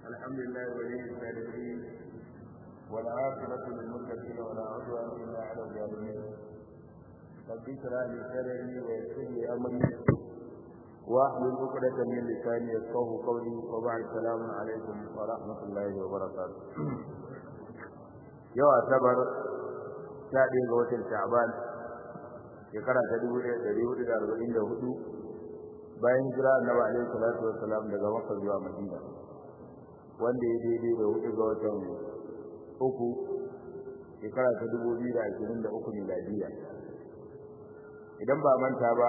الحمد لله ولي الصالحين والعاقبة للمتقين ولا عدوان إلا على الظالمين رب اشرح لي صدري ويسر لي أمري واحلل عقدة من لساني يفقهوا قولي وبعد السلام عليكم ورحمة الله وبركاته yau asabar sha ɗaya ga watan sha'ban shekara ta dubu ɗaya ɗari hudu da arba'in da hudu bayan jira annabi alaihi salatu wassalam daga makka zuwa madina wanda ya daidai da hudu ga watan uku shekara ta dubu biyu da ashirin da uku miladiya idan ba manta ba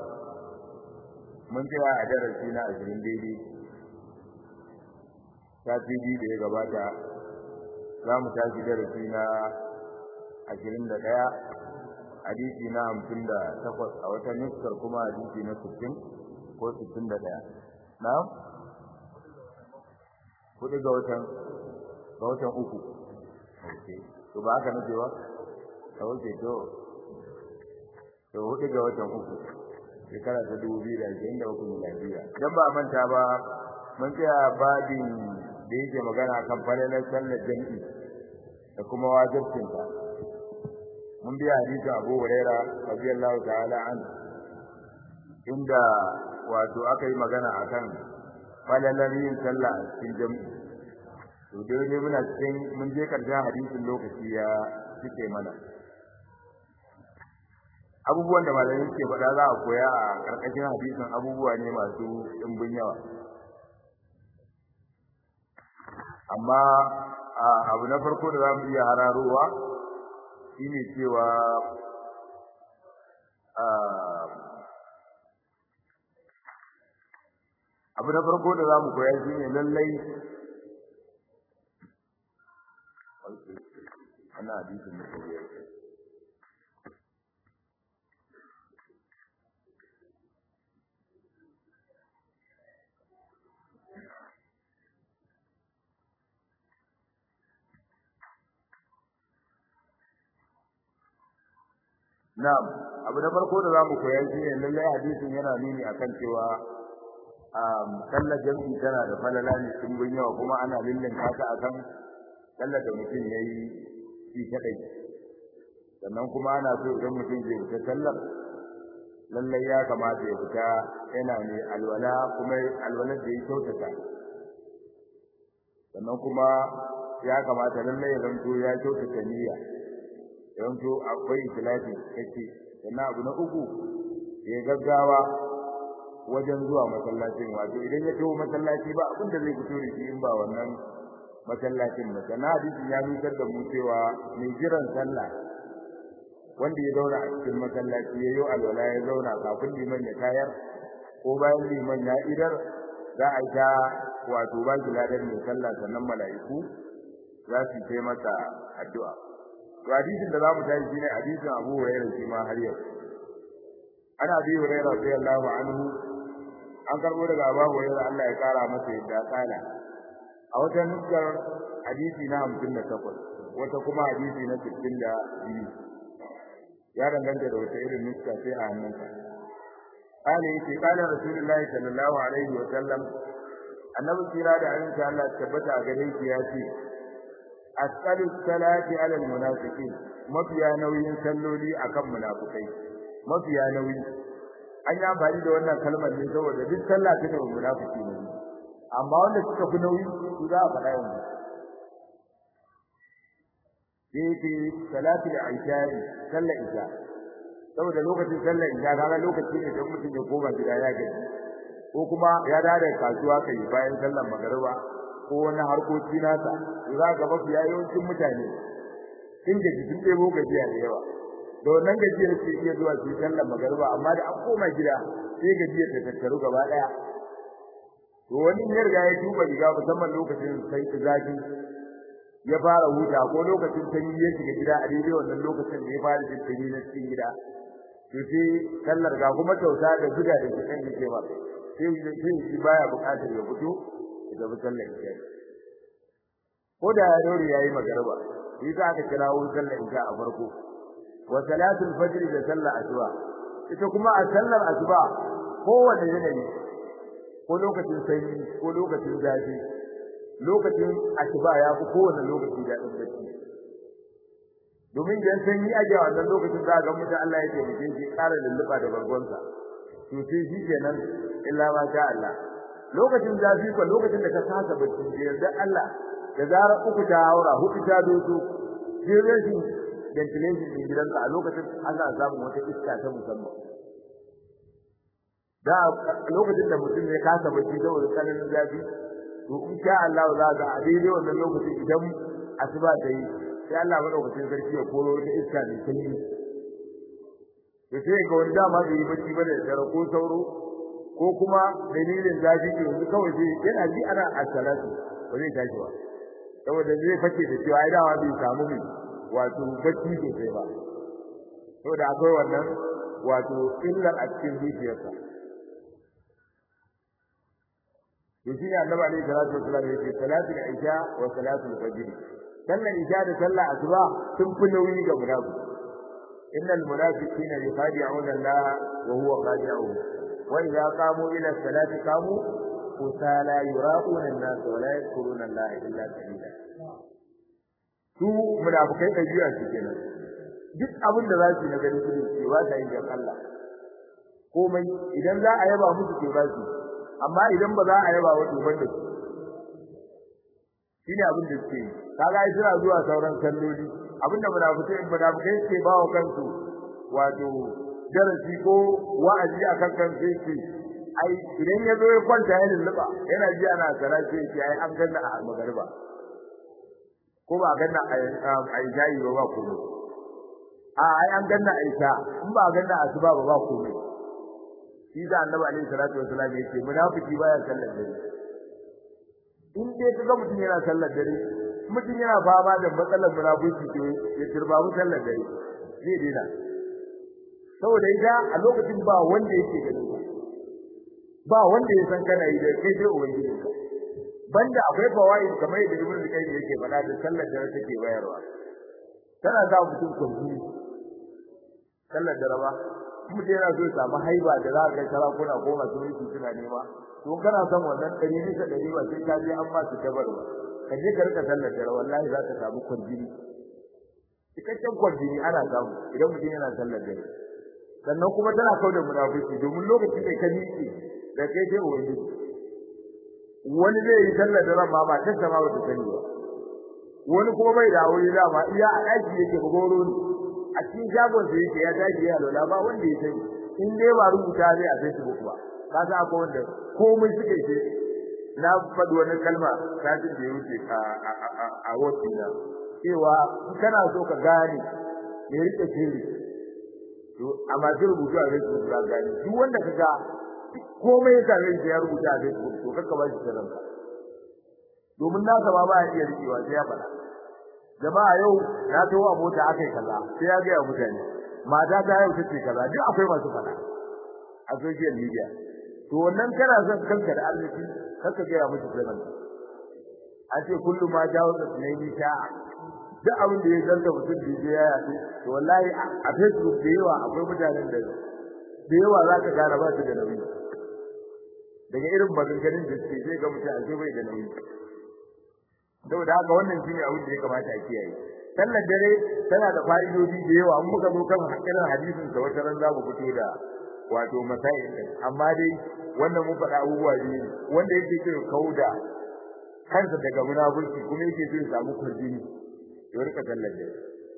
mun tsaya a darasi na ashirin daidai sati biyu da ya gabata za mu tashi darasi na ashirin da ɗaya hadisi na hamsin da takwas a wata nuskar kuma hadisi na sittin ko sittin da ɗaya na kuɗi ga watan ga watan uku ok to ba haka nake ba a wuce to to huɗu ga watan uku shekara ta dubu biyu da ashirin da uku miladiya idan ba manta ba mun tsaya babin da yake magana kan falalar sallar jami'i da kuma wajibcinta mun biya hadisin Abu Huraira radiyallahu ta'ala an inda wato aka yi magana akan falalar yin sallah a cikin jami'i to dai ne muna cikin mun je karshen hadisin lokaci ya cike mana abubuwan da malamai suke faɗa za a koya a ƙarƙashin hadisin abubuwa ne masu ɗimbin yawa amma abu na farko da za mu iya hararowa shine cewa abu na farko da za mu koya shine lallai ana hadisin da koyar Na'am, abu na farko da zamu koya shi ne lallai hadisin yana nuni akan cewa um sallar jami'i tana da falala ne dimbin yawa kuma ana lillin haka akan sallar da mutum yayi shi kadai. Sannan kuma ana so idan mutum zai fita sallar lallai ya kamata ya fita yana ne alwala kuma alwalar da ya kyautata. Sannan kuma ya kamata lallai ya zanto ya kyautata niyya. yanzu akwai ikhlasi kake sannan abu na uku ya gaggawa wajen zuwa masallacin wato idan ya tawo masallaci ba abin da zai fito da shi in ba wannan masallacin ba sannan hadisin ya nusar da mu cewa mai jiran sallah wanda ya zauna a cikin masallaci ya yi alwala ya zauna kafin liman ya tayar ko bayan liman ya idar za a ta wato ba shi ladan mai sallah sannan mala'iku za su yi masa addu'a to hadisin da zamu tashi shine hadisin Abu Hurairah shi ma har yau ana Abi Hurairah radiyallahu anhu an karbo daga Abu Hurairah Allah ya kara masa yadda kala a wata nuskar hadisi na 58 wata kuma hadisi na 62 ya danganta da wata irin nuska sai a hannunka قال يتي قال رسول الله صلى الله عليه وسلم annabi kira da ayyuka Allah tabbata a gare shi ya ce asqalu salati ala almunafiqin mafiya nauyin salloli akan munafikai mafiya nauyi an yi amfani da wannan kalmar ne saboda duk sallah take da munafiki ne amma wanda suka fi nauyi su za a faɗa yanzu yake salati al-isha'i sallar isha saboda lokacin sallar isha kaga lokaci ne da mutum ya koma gida ya gaji ko kuma ya dade kasuwa kai bayan sallar magariba ko wani harkoki nasa za ga mafi yawancin mutane sun gaji sun ɗebo gajiya da yawa da wannan gajiyar ce iya zuwa su sallar magariba amma da an koma gida sai gajiyar ta tattaru gaba ɗaya to wani ya riga ya tuba riga musamman lokacin sai zafi ya fara huta ko lokacin sanyi ya shiga gida a daidai wannan lokacin da ya fara jin sanyi na cikin gida to sai sallar ga kuma kyauta da zuga da shi kan yake ba sai shi baya buƙatar ya fito da sallar isha ko da ya dore yayi magarba shi za ka kira wurin sallar isha a farko wa salatul fajr da sallar asuba ita kuma a sallar asuba kowanne yanayi ko lokacin sanyi ko lokacin zafi lokacin asuba ya fi kowane lokaci da ɗan bacci domin idan sanyi ake a wannan lokacin za ga mutum Allah ya taimake shi ƙara lulluɓa da bargonsa to sai shi kenan illa ma sha Allah lokacin zafi ko lokacin da ka kasa bacci da yarda Allah da zarar uku ta haura hudu ta doso sai rashin ventilation din gidanka a lokacin ana samun wata iska ta musamman da lokacin da mutum ya kasa bacci saboda tsananin zafi to in sha Allah za ga a daidai wannan lokacin idan asuba ta yi sai Allah madaukakin sarki ya koro wata iska mai sanyi to sai ga wani dama bai yi bacci ba da dare ko sauro ko kuma dalilin zafi ke yanzu kawai sai yana ji ana asalatu ba zai tashi ba saboda zai fake da cewa ai dawa bai samu mai wato bacci sosai ba saboda akwai wannan wato illar a cikin zuciyarsa to shi ne annabi alaihi salatu wasallam ya ce salatul isha wa salatul fajr sallar isha da sallar asuba sun fi nauyi ga munafiki innal munafiqina yukhadi'una Allah wa huwa khadi'uhum wa idza qamu ila salati qamu kusala yura'una an-nas wa la yadhkuruna Allah illa qalila su munafikai da jiya su kenan duk abin da za su na gani su cewa ta yin Allah komai idan za a yaba musu ke ba su amma idan ba za a yaba wa duban da su shine abin da suke yi kaga ai suna zuwa sauran kalloli abinda munafikai munafikai suke ba wa kansu wato darasi ko wa'azi akan kansu yake ai idan ya zo ya kwanta ya lulluba yana ji ana sarace yake ai an ganna a magariba ko ba ganna a jayi ba ba komai a ai an ganna a isha in ba ganna a asuba ba ba komai shi da annabi alaihi salatu wasallam yake munafiki baya sallar dare in dai kaga mutum yana sallar dare mutum yana fama da matsalar munafiki to ya turba mu sallar dare zai dena saboda ita a lokacin ba wanda yake ganin ka ba wanda ya san kana yi da kai sai ubangiji ka banda akwai fawaid kamar yadda ibnu qayyim yake faɗa da sallar dare take bayarwa tana sa mutum kunji sallar dare ba mutum yana so ya samu haiba da za ka kara kuna ko masu mulki suna nema to kana son wannan ɗari bisa ɗari ba sai ka je an ba su tabar ba ka je ka rika sallar dare wallahi za ka samu kwanjini cikakken kwanjini ana samu idan mutum yana sallar dare sannan kuma tana kau da munafiki domin lokacin da ka miƙe da kai sai ubangiji wani zai yi sallar dare ma ba ta sama ba ta sani ba wani kuma bai da aure dama iya a ɗaki yake goro ne a cikin shagon sa yake ya tashi ya lola ba wanda ya sani in dai ba rubuta ne a Facebook ba ka san akwai wanda komai suke ce na faɗi wani kalma satin da ya wuce a a na cewa in kana so ka gane me rike sirri to a masu rubutu a Facebook ka gane duk wanda ka ga komai ya same shi ya rubuta a Facebook to kakka ba shi sirrinka domin nasa ba ba ya iya rikewa sai ya faɗa jama'a yau na tawo a mota akai kaza sai ya ga mutane mata ta yau tace kaza duk akwai masu fada a social media to wannan kana son kanka da arziki kanka ga mutu zaman a ce kullu ma jawo da sunayi ta duk abin da ya zanta mutum da ya yato to wallahi a Facebook da yawa akwai mutanen da da yawa za ka gane ba su da nauyi daga irin maganganun da suke zai ga mutum a bai da nauyi saboda haka wannan shine abin da ya kamata a kiyaye sallar dare tana da fa'idodi da yawa an muka zo kan irin hadisin da wata ran zamu fito da wato masail din amma dai wannan mun faɗa abubuwa ne wanda yake so kauda kansa daga munafurci kuma yake so ya samu kurjini ya rika sallar dare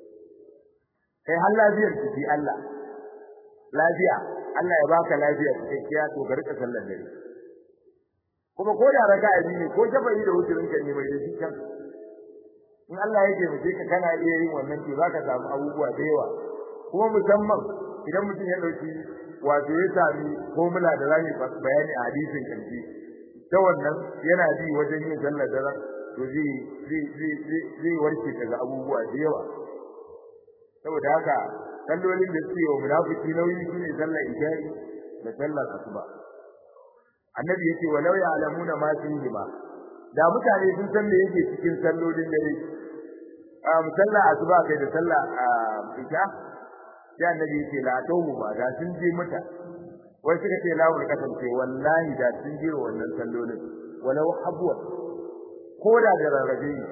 kai har lafiyar ki Allah lafiya Allah ya baka lafiya cikakkiya to ka rika sallar dare kuma ko da raka'a biyu ne ko shafa'i da wuturin ka ne mai da shi kan in Allah ya taimake ka kana iya yin wannan to zaka samu abubuwa da yawa kuma musamman idan mutum ya dauki wato ya sami formula da zai bayani a hadisin kanji ta wannan yana bi wajen yin sallar dare to zai zai zai zai warke daga abubuwa da yawa saboda haka sallolin da suke wa munafiki nauyi shine sallar isha'i da sallar asuba annabi yace walau ya'lamuna ma fihi ma da mutane sun san me yake cikin sallolin dare a musalla asuba kai da sallah isha sai annabi yace la tawmu ba da sun je mata wai suka ce la wul kasance wallahi da sun je wannan sallolin walau habwa ko da da rarrabe ne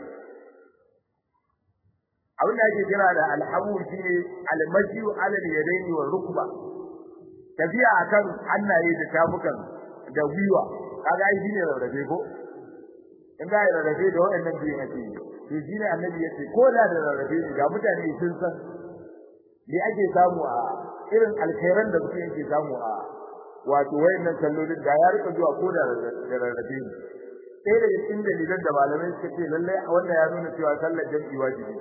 abin da ake kira da alhabu shine almashu ala yadaini wa rukba tafiya akan hannaye da tafukan da gwiwa kaga ai shine rarrabe ko in ga rarrabe da waɗannan biyu ake to shine annabi yace ko da da rarrabe ne ga mutane sun san me ake samu a irin alkhairan da mutum yake samu a wato wayannan sallolin da ya rika zuwa ko da rarrabe ne sai da cikin dalilan da malamai suka ce lallai wannan ya nuna cewa sallar jami'i wajibi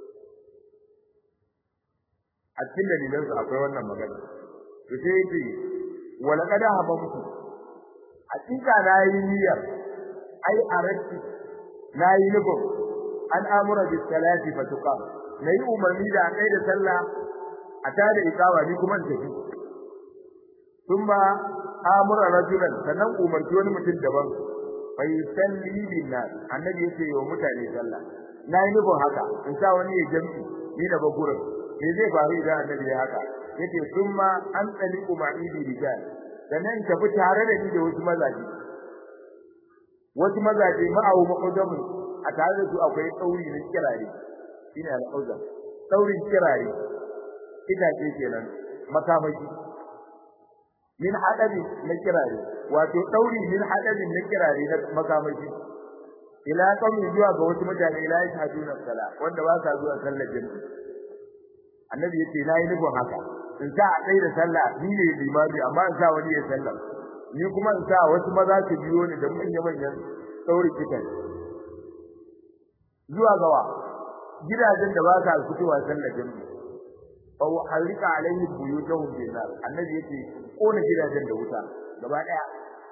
a cikin dalilan su akwai wannan magana to sai yake wala kada habamtu hakika na yi niyyar ai arati na yi nufin an amura bis salati fa tuqam na yi umarni da kai da sallah a tada ikawa ni kuma in tafi thumma amura rajulan sannan umarci wani mutum daban fa yusalli bin nas annabi yace wa mutane sallah na yi nufin haka in sa wani ya jam'i ni da bagurin me zai faru idan annabi ya haka yace thumma an tsaliqu ma'idi rijal sannan tafi tare da ni da wasu mazaje wasu mazaje ma'awu maqdamu a tare da su akwai tsauri na kirare shine al-auzam tsaurin kirare itace kenan makamaki min hadabi na kirare wato dauri min hadabi na kirare na makamaki ila qawmi zuwa ga wasu mutane la yashhaduna sala wanda ba sa zuwa sallar jami'i annabi yace nayi nufin haka in sa a tsaye da sallah ni ne limami amma in sa wani ya sallah ni kuma in sa wasu maza su biyo ni da manyan manyan dauri kitan zuwa gawa gidajen da ba sa fitowa sallar jami'i aw harika alaihi buyutahum bin nar annabi yace kona gidajen da wuta gaba daya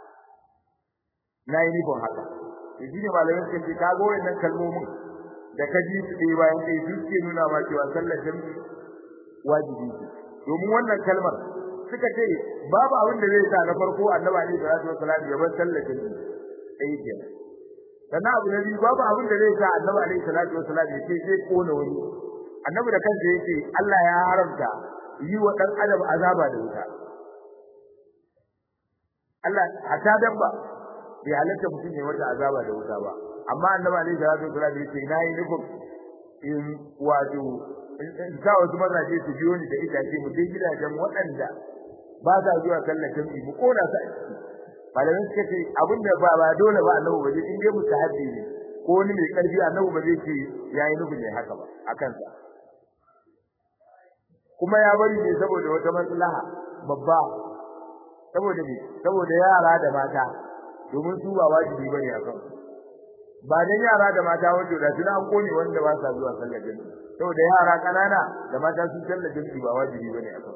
nayi ni bon haka yaji ne malamin suka ce kago wannan kalmomin da kaji su dai bayan kai suke nuna ma cewa sallar jami'i wajibi ce domin wannan kalmar suka ce babu abin da zai sa na farko annabi alaihi salatu wasallam ya bar sallar jami'i sai kenan sannan abu na biyu babu abin da zai sa annabi alaihi salatu wasallam ya ce zai kona wani annabi da kansa yake Allah ya haramta yi wa dan adam azaba da wuta Allah hata dabba bai halatta mutum ya wata azaba da wuta ba amma annabi alaihi salatu wasallam yake nayi nufin in wato in sa wasu mazaje su biyo ni da itace mu dai gidajen waɗanda ba sa zuwa sallar jami'i mu kona su a ciki malamin suka ce abinda ba ba dole ba annabi ba in dai mustahabi ne ko wani mai karfi annabi ba zai ce yayi nufin ne haka ba akan sa kuma ya bari ne saboda wata maslaha babba saboda ne saboda yara da mata domin su ba wajibi bane akan ba dan yara da mata wanda da su an kone wanda ba sa zuwa sallar jami'i saboda yara kanana da mata sun sallar jami'i ba wajibi bane akan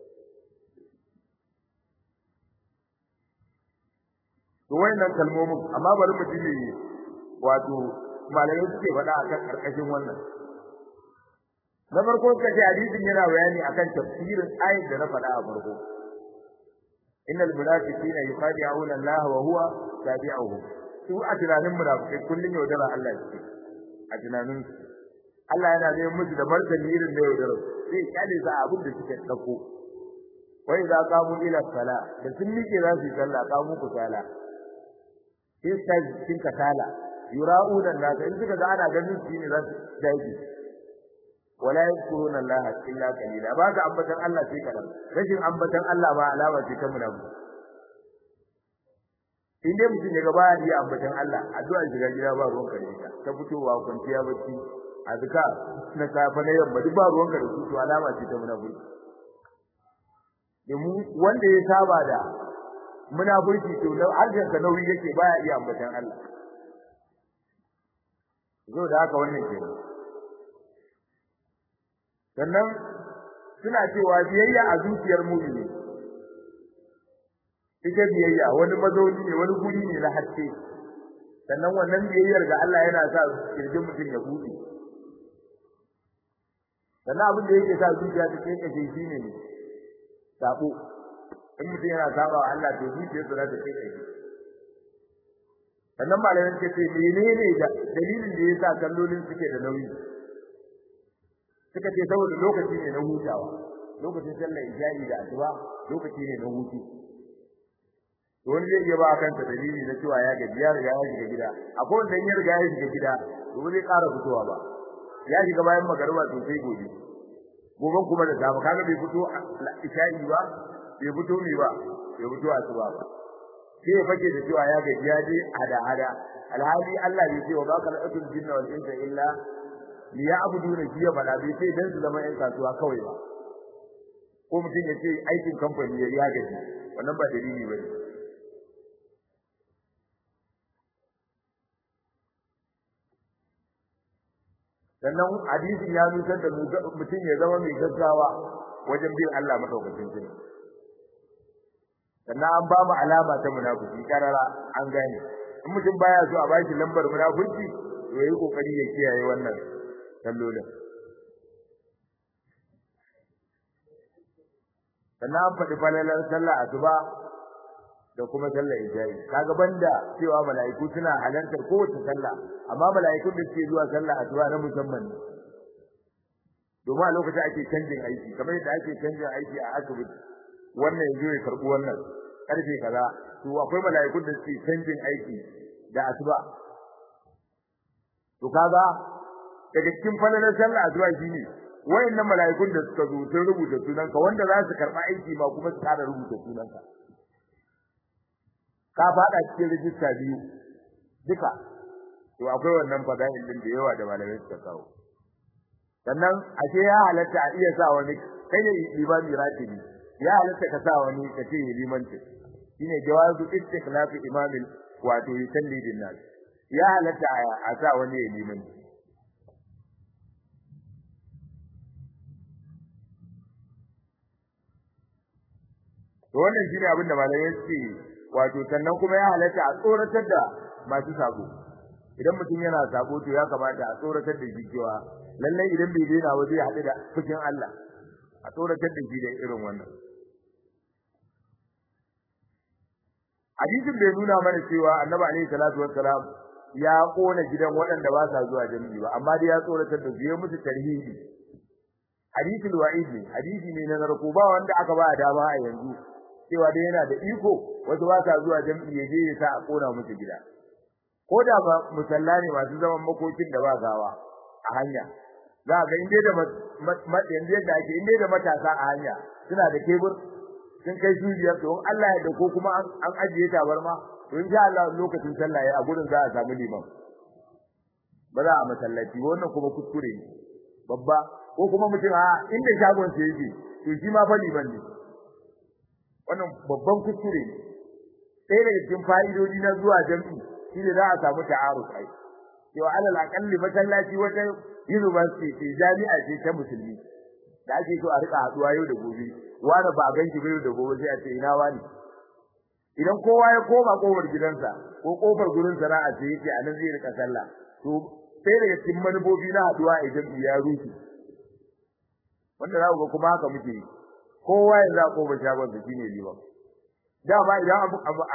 to wayannan kalmomin amma bari mu ji wato malamai suke faɗa akan karkashin wannan na farko kace hadisin yana bayani akan tafsirin ayat da na faɗa a farko innal munafiqina yukhadi'una Allah wa huwa tabi'uhum su a tunanin munafikai kullun yaudara Allah ce a tunanin Allah yana neman musu da martani irin da yaudara sai kyale sa abin da suke dauko wai za ka mu ila sala da sun miƙe za su yi sallah ka mu ku sala sai sai cikin kasala yura'una nas in suka ga ana ganin su ne za su dace wala yadkuruna Allah illa qalila ba ka ambatan Allah sai kadan rashin ambatan Allah ba alama ce ta munafi in dai mutum ya ga baya iya ambatan Allah addu'a shiga gida ba ruwan kare ta ta fitowa kwanciya bacci azka na safa na yamma duk ba ruwan kare to alama ce ta munafi domin wanda ya saba da munafurci to harshen ka nauyi yake baya iya ambatan Allah zo da haka wannan kenan sannan suna cewa biyayya a zuciyar mu'mini ita biyayya wani mazauni ne wani guri ne na haske sannan wannan biyayyar ga Allah yana sa kirjin mutum ya buɗe sannan abin da yake sa zuciya ta kai kashe shi ne sabo in mutum yana saba wa Allah to zuciyarsa za ta kai kashe sannan malamin ce ce menene da dalilin da yasa kallolin suke da nauyi suka ce saboda lokaci ne na hutawa lokacin sallar isha'i da asuba lokaci ne na hutu to wani zai iya ba kansa dalili na cewa ya gaji ya riga ya shiga gida akwai wanda ya riga ya shiga gida to ba zai ƙara fitowa ba ya shiga bayan magariba to sai gobe gobe kuma da safe kaga bai fito isha'i ba bai fito ne ba bai fito asuba ba sai ya fake da cewa ya gaji ya je hada hada alhali Allah bai ce wa ba kalatul jinna wal insa illa liya'buduna shi ya bada bai sai dan su zama yan kasuwa kawai ba ko mutum ya ce aikin kamfani ya ya gaji wannan ba dalili bane sannan hadisin ya nusar da mutum ya zama mai gaggawa wajen bin Allah madaukakin sarki sannan an ba mu alama ta munafiki karara an gane in mutum baya so a bashi lambar munafiki to yayi kokari ya kiyaye wannan sallolin sannan an faɗi falalar sallah asuba da kuma sallar isha'i kaga banda cewa mala'iku suna halartar kowace sallah amma mala'ikun da suke zuwa sallah asuba na musamman ne domin a lokacin ake canjin aiki kamar yadda ake canjin aiki a asibiti wannan yanzu ya karɓi wannan karfe kaza to akwai mala'ikun da suke canjin aiki da asuba to kaga daga cikin falalar sallah asuba shine wayannan mala'ikun da suka zo sun rubuta sunanka wanda za su karɓa aiki ma kuma su ƙara rubuta sunanka ka faɗa cikin rijista biyu duka to akwai wannan fada'il din da yawa da malamai suka kawo sannan ashe ya halatta a iya sa wani kai ne limami ratibi ya halatta ka sa wani ka ce limanci shine jawazu istikhlafi imamin wato yusalli bin nas ya halatta a sa wani ya limanci to wannan shine abin da malamai suke wato sannan kuma ya halatta a tsoratar da masu sabo idan mutum yana sabo to ya kamata a tsoratar da shi cewa lallai idan bai daina ba zai haɗu da fushin Allah a tsoratar da shi da irin wannan hadisin bai nuna mana cewa annabi alaihi salatu wassalam ya kona gidan waɗanda ba sa zuwa jami'i ba amma dai ya tsoratar da su ya musu tarhibi hadisul wa'id ne hadisi ne na narko ba wanda aka ba dama a yanzu cewa dai yana da iko wasu ba sa zuwa jami'i ya je ya sa a kona musu gida ko da ba musalla ne masu zaman makokin da ba gawa a hanya za ga inda da yanzu yadda ake inda da matasa a hanya suna da kebur sun kai su biyar to Allah ya dauko kuma an ajiye tabarma to insha Allah lokacin sallah a gurin za a samu liman ba za a masallaci wannan kuma kuskure ne babba ko kuma mutum a inda shagon sa yake to shi ma fa liman ne wannan babban kuskure ne sai daga cikin fa'idodi na zuwa jami'i shine za a samu ta'aruf ai yau alal aqalli masallaci wata university ce jami'a ce ta musulmi da ake so a rika haduwa yau da gobe wani ba ganki bai da gobe sai a ce ina wani idan kowa ya koma kofar gidansa ko kofar gurin sana'a ce yake a nan zai rika sallah to sai daga cikin manufofi na haduwa a jami'i ya rufe wanda za ku ga kuma haka muke kowa ya za kofar shagon sa shine liman dama idan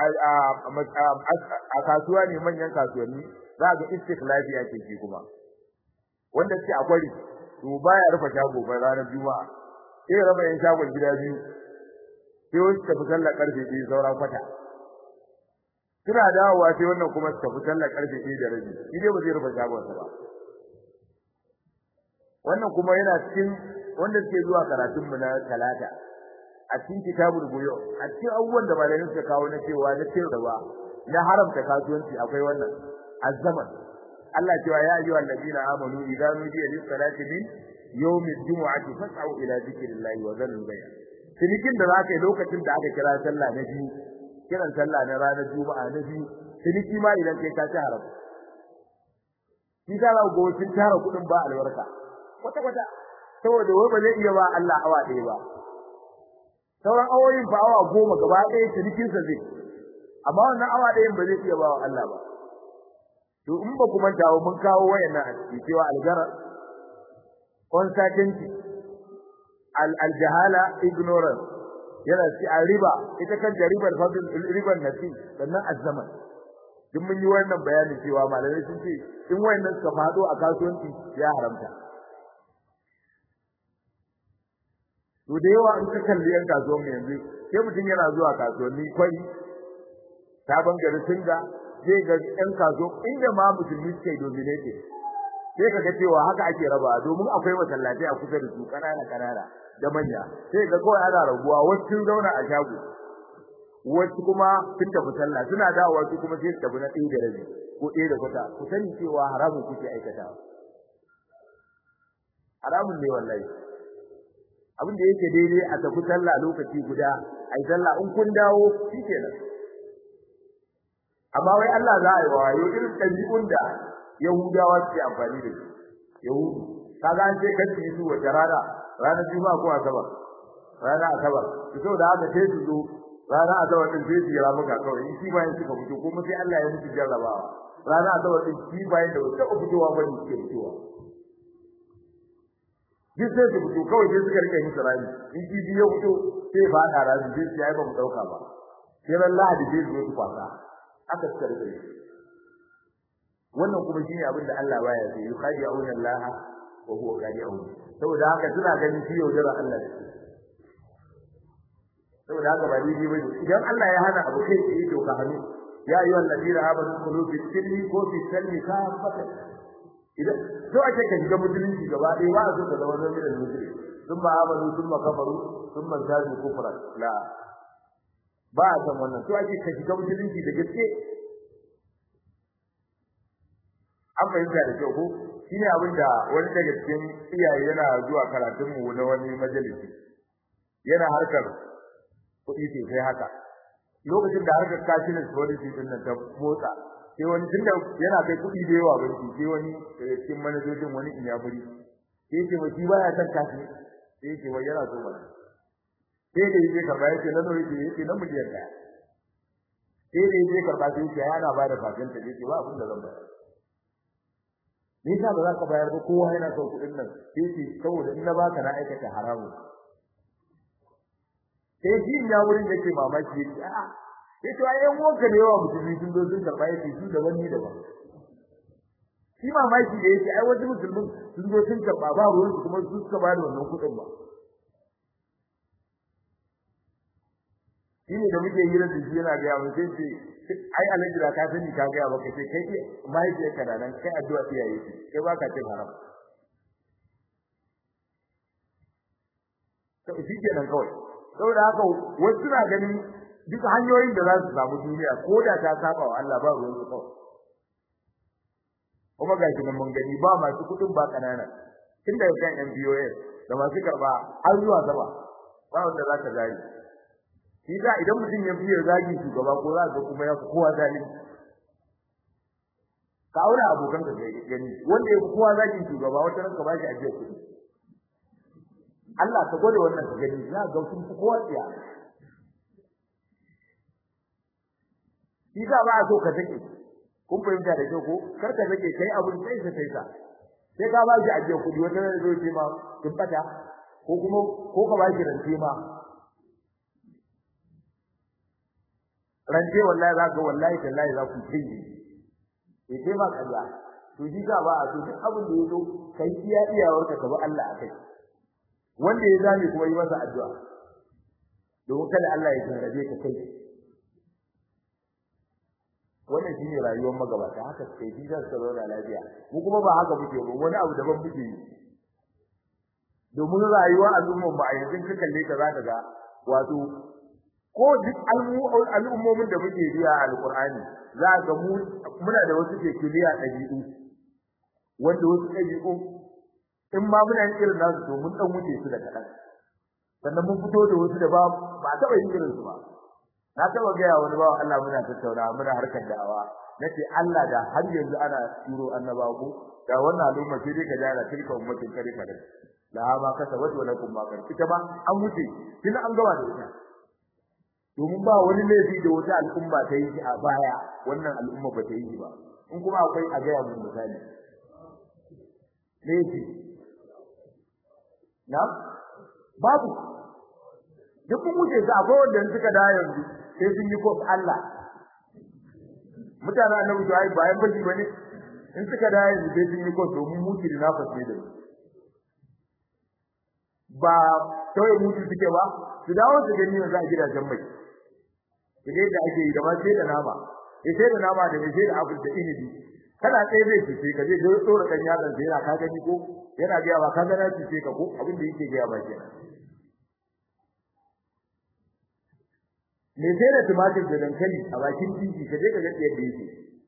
a kasuwa ne manyan kasuwanni za ga istikhlafi ake shi kuma wanda suke a kwari to baya rufe shago ba ranar juma'a sai raba yan shagon gida biyu sai wasu tafi sallar karfe biyu sauran kwata suna dawowa sai wannan kuma su tafi sallar karfe biyu da rabi shi dai ba zai rufe shagon sa ba wannan kuma yana cikin wanda suke zuwa karatun mu na talata a cikin kitabul buyo a cikin abubuwan da malamin suka kawo na cewa na cewa na haramta kasuwanci akwai wannan azzaman Allah cewa ya ayyuhal ladina amanu idza nudiya lis salati min yawmil jumu'ati fas'au ila dhikrillahi wa dharul bay' cinikin da zaka yi lokacin da aka kira sallah na biyu kiran sallah na ranar juma'a na biyu ciniki ma idan kai ka ci haram shi ka ga gocin tara kudin ba albarka kwata kwata saboda wai ba zai iya ba Allah awa ɗaya ba sauran awoyin fa awa goma gaba ɗaya cinikin sa zai amma wannan awa ɗayan ba zai iya ba wa Allah ba to in ba ku manta mun kawo wayannan a cikin cewa algara uncertainty al aljahala ignorance yana ci a riba ita kan ribar fadl ribar nasi sannan azzaman duk mun yi wannan bayani cewa malamai sun ce in wayannan suka fado a kasuwanci ya haramta to da yawa in ka kalli yan kasuwan mu yanzu sai mutum yana zuwa kasuwanni kwai sabon gari singa zai ga ɗan kaso inda ma musulmi suke dominate sai kaga cewa haka ake raba domin akwai masallaci a kusa da su kanana kanana da manya sai ga kawai ana rabuwa wasu sun zauna a shago wasu kuma sun tafi sallah suna dawowa su kuma sai su tafi na ɗaya da rabi ko ɗaya da kwata ku sani cewa haramun kuke aikatawa haramun ne wallahi abin da yake daidai a tafi sallah lokaci guda ai sallah in kun dawo shikenan amma wai Allah za a yi wa yau irin ɗabi'un da Yahudawa suke amfani da shi Yahudu kaga an ce kan su wata rana ranar Juma'a ko Asabar ranar Asabar to saboda haka sai su zo ranar Asabar din sai su yi ramuka kawai in shi bayan suka fito kuma sai Allah ya musu jarrabawa ranar Asabar din shi bayan da wata fitowa ba ne suke fitowa duk sai su fito kawai sai suka rike musu rami in shi biyo fito sai ba da rami sai su yi ba mu dauka ba sai ran Lahadi sai su zo su kwasa aka suka rike wannan kuma shine abin da Allah baya so yukhadi'una Allah wa huwa khadi'un saboda haka suna ganin shi yaudara Allah ne saboda haka ba daidai bane idan Allah ya hana abu kai tsaye to ka hannu ya ayyuhal ladina amanu qulu fi sirri ko fi salmi ka fata idan to ake ka shiga musulunci gaba ɗaya ba a so ka zama zama da musulunci sun ba amanu sun ma kafaru sun ma zazu kufra la ba a san wannan to ake ka shiga musulunci da gaske an fahimta da kyau ko shine abin da wani daga cikin iyaye yana zuwa karatun mu na wani majalisi yana harkar kuɗi sai haka lokacin da harkar cashless policy din nan ta motsa sai wani tunda yana kai kuɗi da yawa banki sai wani daga cikin manajojin wani inyaburi sai ce ba shi baya san kashi sai ce wai yana so mana sai da yake karba yake nan yake yake nan miliyan ɗaya sai da yake karba sai yake yana ba da fasin ta yake ba abin da zan bayar me yasa ba za ka bayar ba kowa yana son kuɗin nan sai ce saboda in na baka na aikata haramun sai shi ya wurin da ke mamaki yake a'a sai to ai yan wanka ne yawa musulmi sun zo sun karba yake su da wani da ba shi mamaki da yake ai wasu musulmin sun zo sun karba ba ruwan su kuma su suka bada wannan kuɗin ba shi ne da muke hira da shi yana ga mun sai ce ai alaji da ka sani ka ga ba kai kai mahaifiyar ka nan kai addu'a iyaye ce kai ba ka cin haram to shi kenan kawai saboda haka wasu suna ganin duk hanyoyin da za su samu duniya ko da ta saba wa Allah ba ruwan su kawai kuma ga shi mun gani ba masu kudin ba kanana tun daga kan MBOS da masu karba har zuwa gaba ba wanda za ka gani shi da idan mutum ya fiye zagi shugaba ko za ka kuma ya fi kowa zalimi ka aure abokan ka gani wanda ya fi kowa zagin shugaba wata ranka ba shi ajiyar kuɗi Allah ka gode wannan ka gani za ga sun fi kowa tsiya shi da ba a so ka take kun fahimta da kyau ko kar ka take kai abun sai sa sai sa sai ka ba shi ajiyar kuɗi wata ran zai ce ma kin fata ko kuma ko ka ba shi rance ma rance wallahi za ka wallahi tallahi za ku kai eh sai ba kaza to shi da ba a so duk abin da yazo kai iya iyawarka ka bi Allah akai wanda ya zame kuma yi masa addu'a domin kada Allah ya jarrabe ka kai wannan shine rayuwar magabata haka sai ji za su zauna lafiya mu kuma ba haka muke ba wani abu daban muke yi domin rayuwar al'ummar mu a yanzu ka kalle ka za ka ga wato ko duk al'ummomin da muke biya a alqur'ani za ka mu muna da wasu ke kiliya dabi'u wanda wasu dabi'u in ma muna yin irin nasu to mun dan wuce su da kadan sannan mun fito da wasu da ba ba taba yin irin su ba na taba ga wani bawa Allah muna tattauna muna harkar da'awa nace Allah da har yanzu ana turo annabawa ko da wannan al'umma sai dai ka jara tilka ummatin kare kare la ma kasabat wa lakum ma kan ita ba an wuce kin an gaba da ita domin ba wani laifi da wata al'umma ta yi a baya wannan al'umma ba ta yi ba in kuma akwai a ga mun misali laifi na babu duk mun wuce su akwai wanda suka da yanzu sai sun yi kof Allah mutane annabi to ai bayan baji bane in suka da yanzu sai sun yi kof domin mutu da nafas ne da ba kawai mutu suke ba su dawo su gani yanzu a gidajen mai idan da ake yi da ma sai da nama ya sai da nama da sai da apple da inibi kana tsaye zai fice ka je da tsora kan yatsan sai yana ka gani ko yana ga ba ka ga na fice ka ko abin da yake ga ba kenan me sai da tumatir da dankali a bakin titi ka je ka ga yadda yake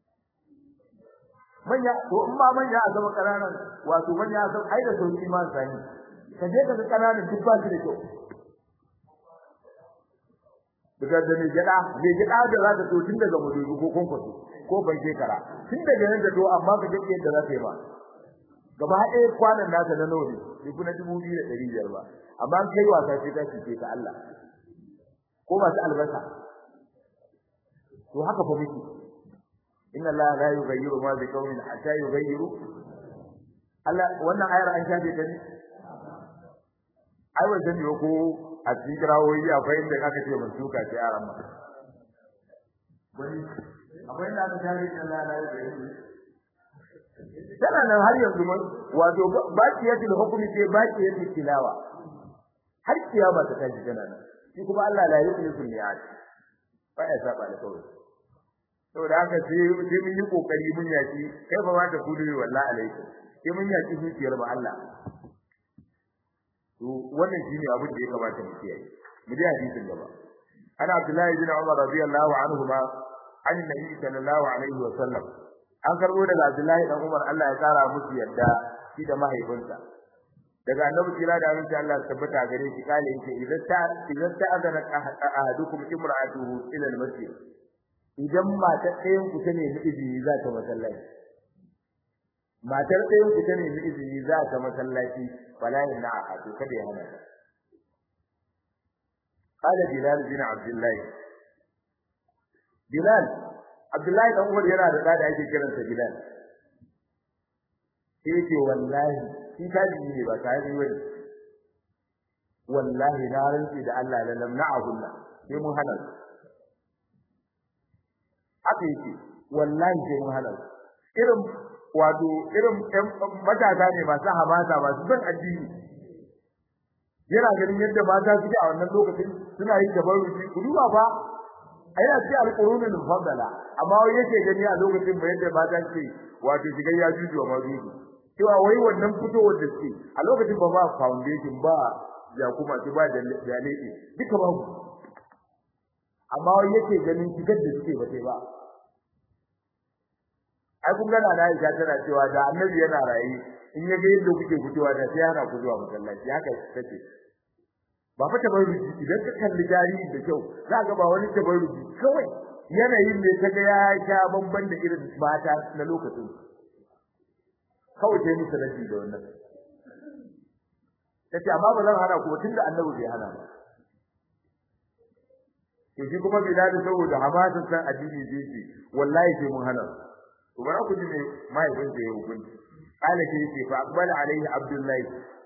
manya to in ma manya a zama kananan wato manya san ai da sauki ma sani ka je ka ga kananan duk ba su da kyau daga da ne gida ne gida da za ka to tun daga mudubi ko kwankwaso ko ban shekara tun daga nan da to amma ka ga yadda za ka yi ba gaba ɗaya kwanan naka na nawa ne bai kuna dubu biyu da ɗari biyar ba amma kai wasa sai ka cike ka Allah ko masu albasa to haka fa muke inna allaha la yughayyiru ma bi qaumin hatta yughayyiru Allah wannan ayar an shafe ta ne ai wajen ne ko a cikin kirawoyi akwai inda aka ce mun suka ce aran ma wani akwai inda aka shafe ta Allah la yughayyiru tana nan har yanzu mun wato baqiyatul hukmi ce baqiyatul tilawa har kiyama ta tashi tana nan shi kuma Allah la yukhlifu al-mi'ad ba ya saba da kawai saboda haka sai sai mun yi kokari mun yaki kai ba ma ta kudu wallahi alaikum sai mun yaki zuciyar ba Allah to wannan shine abin da ya kamata mu kiyaye mu ji hadisin gaba ana Abdullahi bin Umar radiyallahu anhu ma an nabi sallallahu alaihi wa sallam an karbo daga Abdullahi dan Umar Allah ya kara musu yadda shi da mahaifinsa daga annabi kira da aminci Allah tabbata gare shi kale yake idan ta idan ta azana ahadukum imra'atuhu ila al-masjid idan matar ɗayan ku ta nemi izini za ta masallaci matar ɗayan ku ta nemi izini za ta masallaci fala inna ahadu kada ya hana qala bilal bin abdullah bilal abdullahi dan umar yana da da ake kiransa bilal sai yake wallahi shi kaji ne ba ta yi wani wallahi na rantsi da Allah la lamna'ahunna sai mun hana haka yake wallahi sai mun hana irin wato irin matasa ne masu hamasa masu son addini yana ganin yadda mata suke a wannan lokacin suna yin tabarruki ku duba fa a yana ce alƙurunul mufaddala amma wai yake gani a lokacin ba yadda mata ce wato shigar ya juju wa majuju cewa wai wannan fitowar da suke a lokacin ba ba foundation ba ya kuma su ba da jalebe duka ba ku amma wai yake ganin shigar da suke ba sai ba ai kun gana na Aisha tana cewa da Annabi yana rayi in ya ga yadda kuke fitowa da sai yana ku zuwa masallaci haka take ba fa tabarruji idan ka kalli jariri da kyau za ga ba wani tabarruji kawai yanayin ne kaga ya sha bamban da irin mata na lokacin kawai sai musu rabi da wannan tace amma ba zan hana ku tunda Annabi bai hana ba to shi kuma bilal saboda hamasin san addini zai ce wallahi sai mun hana to bara ku ji me mahaifin sa ya hukunci kala ke ce fa aqbala alaihi abdullahi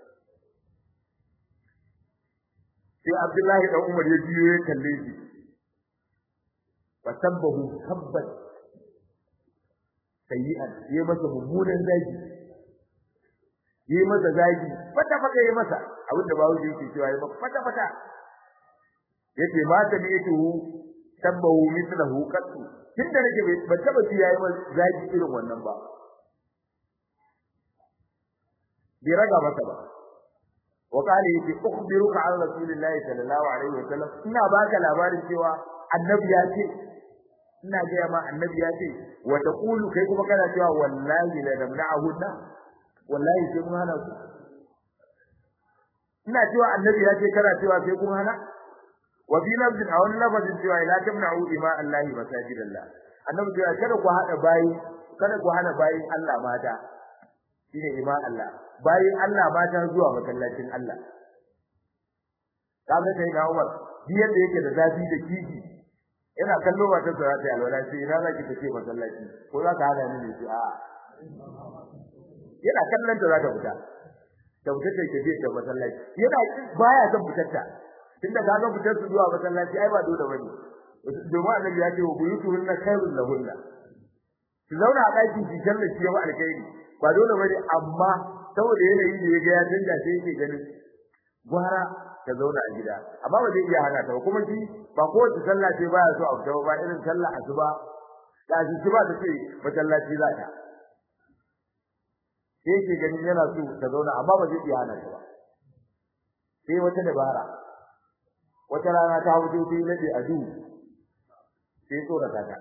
sai abdullahi dan umar ya biyo ya kalle shi fa sabbahu sabbat sayyi'an ya masa mummunan zagi yi masa zagi fata fata yi masa abinda bawo yake cewa yi masa fata fata yace ma ta ne yake hu tabbahu mithlahu qattu tunda nake ban taba ji yayi masa zagi irin wannan ba bi raga masa ba wa qala yake ukhbiruka an rasulillahi sallallahu alaihi wasallam ina baka labarin cewa annabi ya ce ina ga ma annabi ya ce wa taqulu kai kuma kana cewa wallahi la namna'ahunna wallahi sai mun hana ku ina cewa annabi ya ce kana cewa sai kun hana wa bi lafzin a wani lafazin cewa la tamna'u ima allahi masajidallah annabi cewa kada ku hada bayi kada ku hana bayin Allah mata shine ima Allah bayin Allah mata zuwa masallacin Allah kaga sai na Umar bi yadda yake da zafi da kifi ina kallo ba ta tsara ta alwala sai ina zaki tace masallaci ko za ka hada ni ne sai a yana kallon ta za ta fita da fitar da ke da masallaci yana baya son fitar ta tunda ka ga fitar su zuwa masallaci ai ba dole bane domin annabi ya ce wa buyutuhunna khairul lahunna su zauna a ɗaki su kalla shi yawa alkhairi ba dole bane amma saboda yanayi da ya ga ya canja sai yake ganin gwara ta zauna a gida amma ba zai iya hana ta ba kuma shi ba kowace sallah ce baya so a fita ba irin sallah asuba ta ji ba ta ce masallaci za ta sai ke ganin yana so ta zauna amma ba zai iya hana ta ba sai wata dabara wata rana ta fito sai nade a duhu sai tsorata ta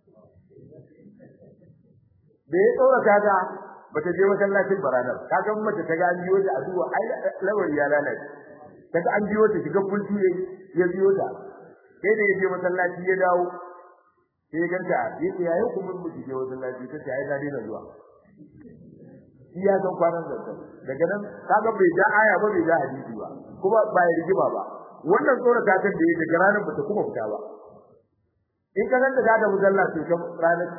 da ya tsorata ta bata je masallacin baranar kaga mace ta ga an biyo ta a duwa ai lawari ya lalace kaga an biyo ta shiga kultu ne ya biyo ta sai da ya je masallaci ya dawo sai ganta yace yayi kuma mu je masallaci ta ce ai na dena zuwa shi ya san kwanan zanta daga nan kaga bai ja aya ba bai ja hadisi ba kuma ba ya rigima ba wannan tsorata ta da yake ranar bata kuma fita ba in ka ganta da musalla to kan ranar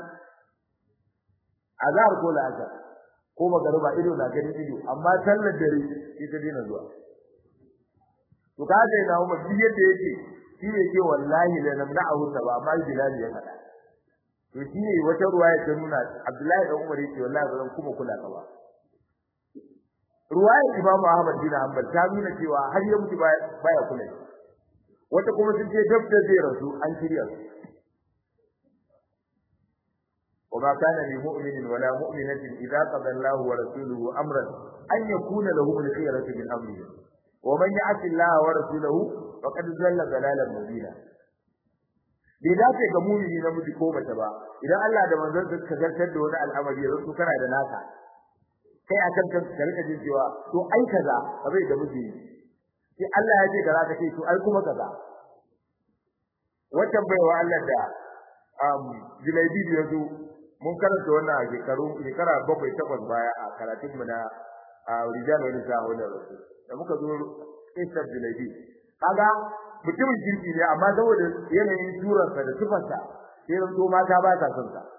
azhar ko la'asar ko magariba ido na ganin ido amma sallar dare ita dina zuwa to ka ga ina umma shi yadda yake shi ne ke wallahi la namna'ahu ba amma bilal ya fada to shi ne wata ruwaya ta nuna Abdullahi da Umar yake wallahi ba zan kuma kula ka ba ruwayar Imam Ahmad bin Hanbal ta nuna cewa har ya mutu baya kula wata kuma sun ce dab da zai rasu an shirya su وما كان لمؤمن ولا مؤمنة إذا قضى الله ورسوله أمرا أن يكون لهم الخيرة من أمره ومن يعص الله ورسوله فقد ضل ضلالا مبينا bai dace ga mumini na miji ko mace ba idan Allah da manzon sa ka zartar da wani al'amari yanzu to kana da naka kai akan kan ka rika jin cewa to ai kaza bai da miji sai Allah ya ce kaza kace to ai kuma kaza wannan baiwa Allah da um Julaibi ya zo mun karanta wannan a shekaru shekara bakwai takwas baya a karatun mu na rijal wani sahu da rasu da muka zo Isar Julaibi kaga mutumin kirki ne amma saboda yanayin turarsa da tufarsa sai ran to mata ba ta son sa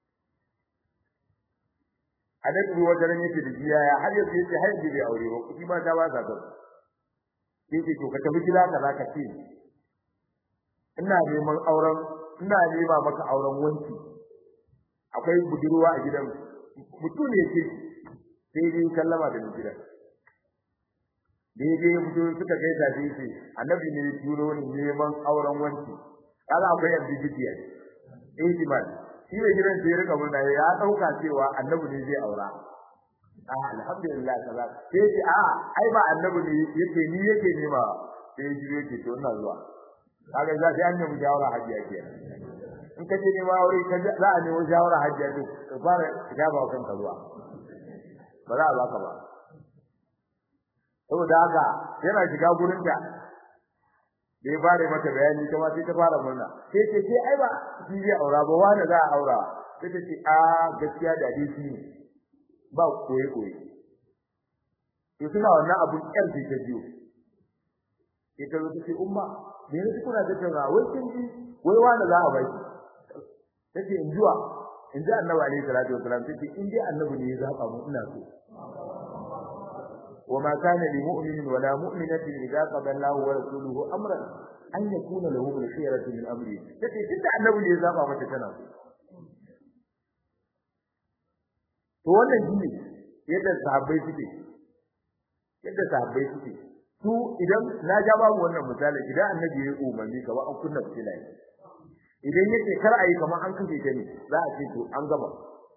a da duwa wajen yake da jiya ya har yanzu yake har yanzu bai aure ba kuma mata ba ta son yake to ka tafi gida ka zaka ce ina neman auren ina nema maka auren wanki akwai budurwa a gidan mutum ne yake sai dai sallama da gidan daidai ya fito suka gaisa da yake annabi ne ya turo ni neman auren wanki kaga akwai ambiguity eh ihtimal shi ne gidan sai ya rika murna ya dauka cewa annabi ne zai aura ah alhamdulillah kaza sai ce a ai ba annabi ne yake ni yake nema sai ji yake to ina zuwa kaga za sai an nemi shawara hajiya kenan in ka je nema aure ka za a nemi shawara hajiya to ka fara kitaba kanka zuwa ba za a baka ba saboda haka yana shiga gurin ta da ya fara mata bayani kuma sai ta fara murna sai ce sai ai ba shi zai aura ba wani za a aura sai ta ce a gaskiya da dai shi ne ba koyi koyi to suna wannan abun kyar sai ta biyo sai ta zo ta ce umma me ne kuna da tauna wai kin ji wai wani za a baki tace in zuwa in ji annabi alaihi salatu wasalam tace in dai annabi ne ya zaba mu ina so وما كان لمؤمن ولا مؤمنة إذا قضى الله ورسوله أمرا أن يكون لهم الخيرة من أمره تتي تدع النبي اللي زابا متى تنا to wannan shine yadda sahabbai suke yadda sahabbai suke su idan na ja babu wannan misali idan annabi ya umarni kamar an kunna fitila idan yake kar ayi kamar an kashe ta ne za a ce to an gaba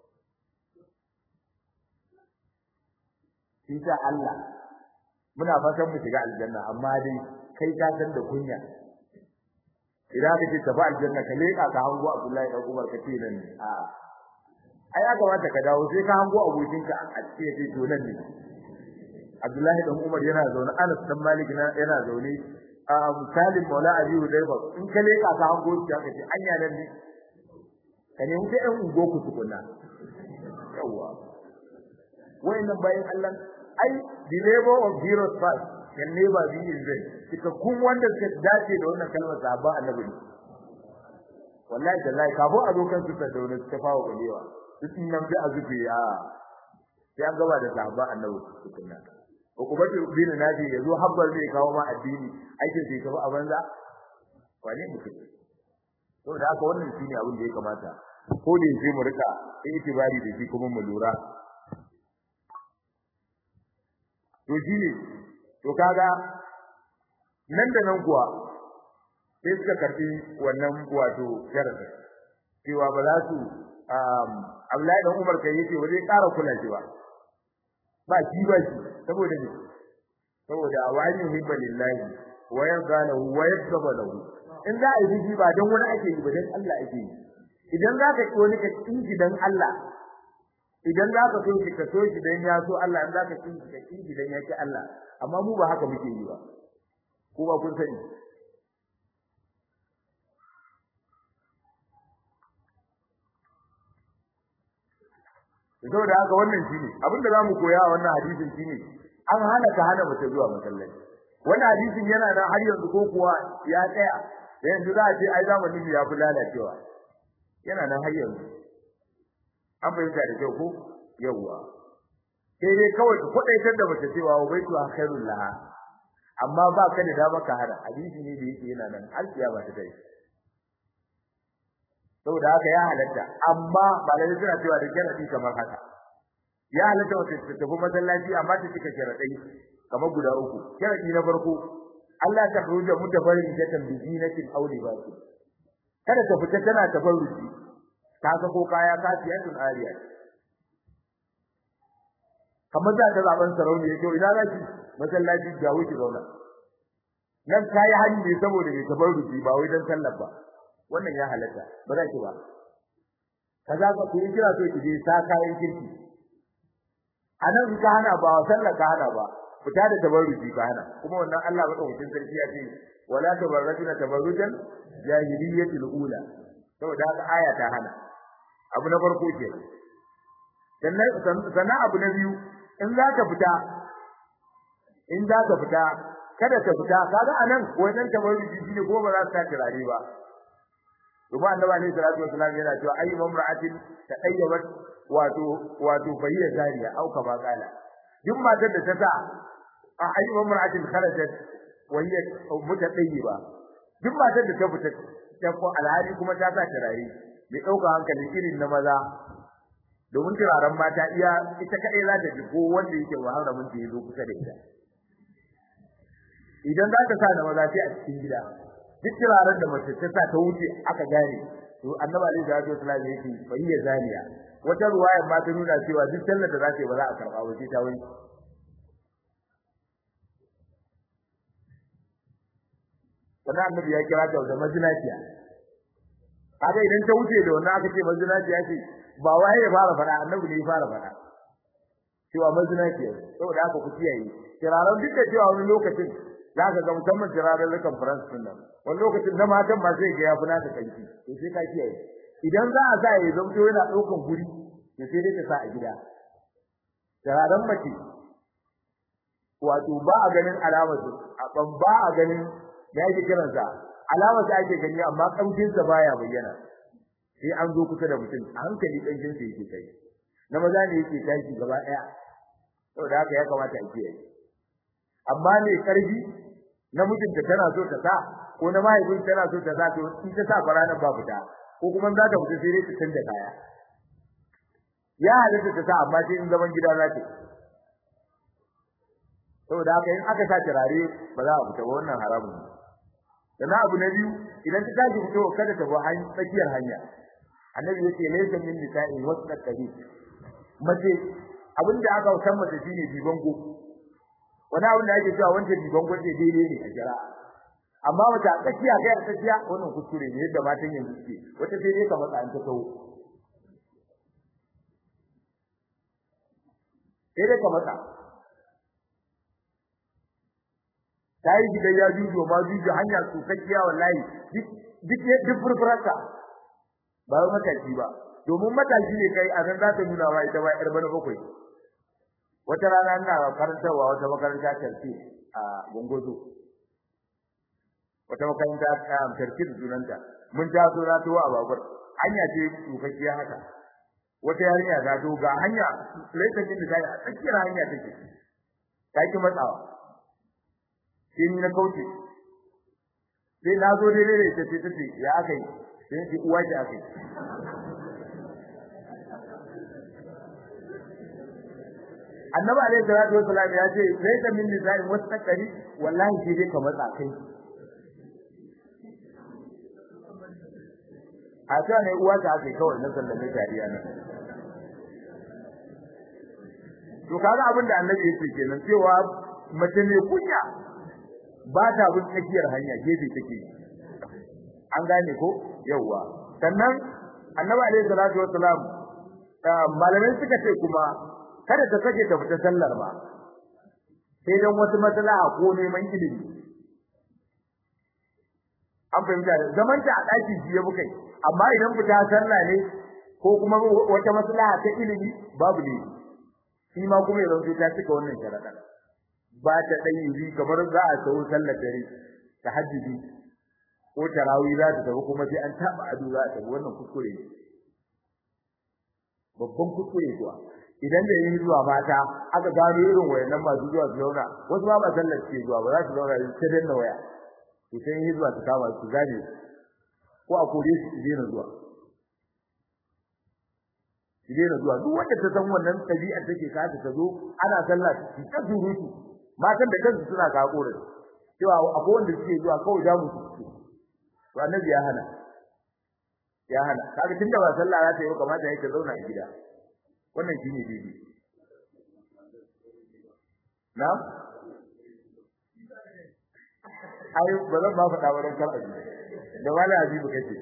shi ta Allah muna fatan mu shiga aljanna amma dai kai ka san da kunya idan ka ce tafi aljanna ka leka ka hango Abdullahi dan Umar ka ce nan a ai aka wata ka dawo sai ka hango abokinka a cikin ce to nan ne Abdullahi dan Umar yana zaune Anas dan Malik yana zaune a Salim Maula Abi Hudayfa in ka leka ka hango shi ka ce anya nan ne ka ne mutai ɗan ungo ku tukunna yawa wayannan bayan Allah ai the labor of heroes first can never be in vain kika kun wanda suka dace da wannan kalmar sahaba annabi wallahi tallahi kafo a dokan su ta dauna ta fawo galewa duk nan da azubi a sai an gaba da sahaba annabi tukunna ko kuma bin nabi yazo habbar zai kawo ma addini aikin sai kafa a banza wane mutum to da haka wannan shine abin da ya kamata ko da yake mu rika itibari da shi kuma mu lura to shine to kaga nan da nan kuwa sai suka karbi wannan wato sharadin cewa ba za su Abdullahi dan Umar kai yace ba zai ƙara kula shi ba ba shi ba shi saboda ne saboda awani hibba lillahi wa yarda lahu wa yakzaba lahu in za a yi shi ba dan wani ake yi ba dan Allah ake yi idan za ka wani ka kinki dan Allah idan za ka so shi ka so shi dan ya so Allah in za ka kinki ka kinki dan ya ki Allah amma mu ba haka muke yi ba ko ba kun sani saboda haka wannan shine abinda zamu koya a wannan hadisin shine an hana ka hana mace zuwa masallaci wannan hadisin yana nan har yanzu ko kuwa ya tsaya yanzu za a ce ai zamanin ya fi lalacewa yana nan har yanzu an fahimta da kyau ko yawwa sai dai kawai ka kwadaitar da mace cewa wa baitu khairul laha amma ba ka da dama ka hana hadisi ne da yake yana nan har kiyama ta dai saboda haka ya halatta amma ba da suna cewa da sharadi kamar haka ya halatta wata ta tafi masallaci amma ta cika sharadai kamar guda uku sharadi na farko Allah ta khuruja mutafarin ta tambizinatin aw libasi kada ta fita tana tafarruci ta ga ko kaya kasiyatun ariya kamar za ta zaben sarauni yake ina zaki masallaci ga wuce zauna nan kai hanyi ne saboda mai tafarruci ba wai dan sallar ba wannan ya halatta ba za ki ba kaza ka ku kira so ki je sa kayan kirki anan ka hana ba sallar ka hana ba fita da tabarruji ka hana kuma wannan Allah madaukakin sarki ya ce wala tabarrujuna tabarrujan jahiliyyatil ula saboda haka aya ta hana abu na farko ke sannan sannan abu na biyu in za ka fita in za ka fita kada ka fita kaga anan wannan tabarruji shine ko ba za ta turare ba Kuma annabi ne sallallahu alaihi wasallam yana cewa ayyu mamra'atin tadayyabat wato wato bayya zariya au kama kala duk matar da ta sa a ayyu mamra'atin kharajat wa hiya mutadayyiba duk matar da ta fita ta ko alhali kuma ta sa turare mai dauka hankali irin na maza domin turaren mata iya ita kadai za ta ji ko wanda yake wahala mun ta zo kusa da ita idan za ta sa na maza sai a cikin gida duk turaren da mace ta sa ta wuce aka gane to annabi alaihi salatu wasallam yake fayya zaniya wata ruwaya ma ta nuna cewa duk sallar da za ta yi ba za a karba ba sai ta wani sannan annabi ya kira ta da mazinaciya kaga idan ta wuce da wannan aka ce mazinaciya ce ba wai ya fara fada annabi ne ya fara fada cewa mazinaciya saboda haka ku kiyaye turaren duk da cewa wani lokacin za ka ga musamman turaren da conference din nan wani lokacin na matan ma sai ga yafi naka kanki to sai ka kiyaye idan za a sa ya zamto yana daukan guri to sai dai ka sa a gida turaren mace wato ba a ganin alamar su ban ba a ganin ya yake kiran sa alamar sa ake gani amma kamshin sa baya bayyana sai an zo kusa da mutum a hankali kamshin sa yake kai na maza ne yake tashi gaba daya saboda haka ya kamata a kiyaye amma ne karfi namijinta tana so ta sa ko na mahaifin tana so ta sa to in ta sa faranan ba fita ko kuma za ta fita sai dai ta canza kaya ya halatta ta sa amma sai in zaman gida za ta saboda haka in aka sa turare ba za a fita ba wannan haramun ne sannan abu na biyu idan ta tashi fito kada ta bi hanyar tsakiyar hanya annabi yace laysa min nisa'in wasna kabi mace abinda aka san mace shine bibango wani abin da ake cewa wancan biban gwaje daidai ne a jira amma wata tsakiya kai a tsakiya wannan kuskure ne yadda matan yanzu suke wata sai dai ka matsa an ta tawo sai dai ka matsa ta yi gidan ya jujo ma jujo hanya tsokakkiya wallahi duk duk furfurarka ba wai mataki ba domin mataki ne kai a nan za ta nuna wa ita ba yar bana bakwai wata rana ina karantarwa wata makaranta tarfi a gongozo wata makaranta ta tarfi da sunanta mun ta so na tuwa a babur hanya ce tsokakkiya haka wata yarinya ta zo ga hanya lokacin da ta yi a tsakiyar hanya take ta ki matsawa sai ni na kauce sai na zo daidai da ita sai ta ce ya aka yi sai ce uwa ce aka yi annabi alaihi salatu wassalam ya ce sai ka min nisa'in wasaqari wallahi sai dai ka matsa kai a ta ne uwa ta ake kawai na sallame jariya nan to kaga abin da annabi yake kenan cewa mace mai kunya ba ta bin tsakiyar hanya gefe take an gane ko yawa sannan annabi alaihi salatu wassalam malamai suka ce kuma kada ta sake ta fita sallar ba sai dan wata maslaha ko neman ilimi an fahimta da zaman ta a daki jiya mukai amma idan fita sallah ne ko kuma wata maslaha ta ilimi babu ne shi ma kuma yanzu ta cika wannan sharada ba ta dai yi kamar za a sau sallar dare tahajjudi ko tarawih za ta tafi kuma sai an taba ado za ta wannan kuskure ne babban kuskure kuwa idan da yin zuwa mata aka gano irin wayannan masu zuwa su zauna wasu ba ba sallar ke zuwa ba za su zauna su danna waya to sai yin zuwa su kama su gane ko a kore su daina zuwa su daina zuwa duk wanda ta san wannan tabi'a take ka ta zo ana sallah su ta surutu matan da kansu suna ka kore cewa akwai wanda suke zuwa kawai da mu su to annabi ya hana ya hana kaga tunda ba sallah za ta yi kamata yake zauna a gida wannan shine daidai na ai ba zan ba faɗa wurin kar aji da wala azibu kace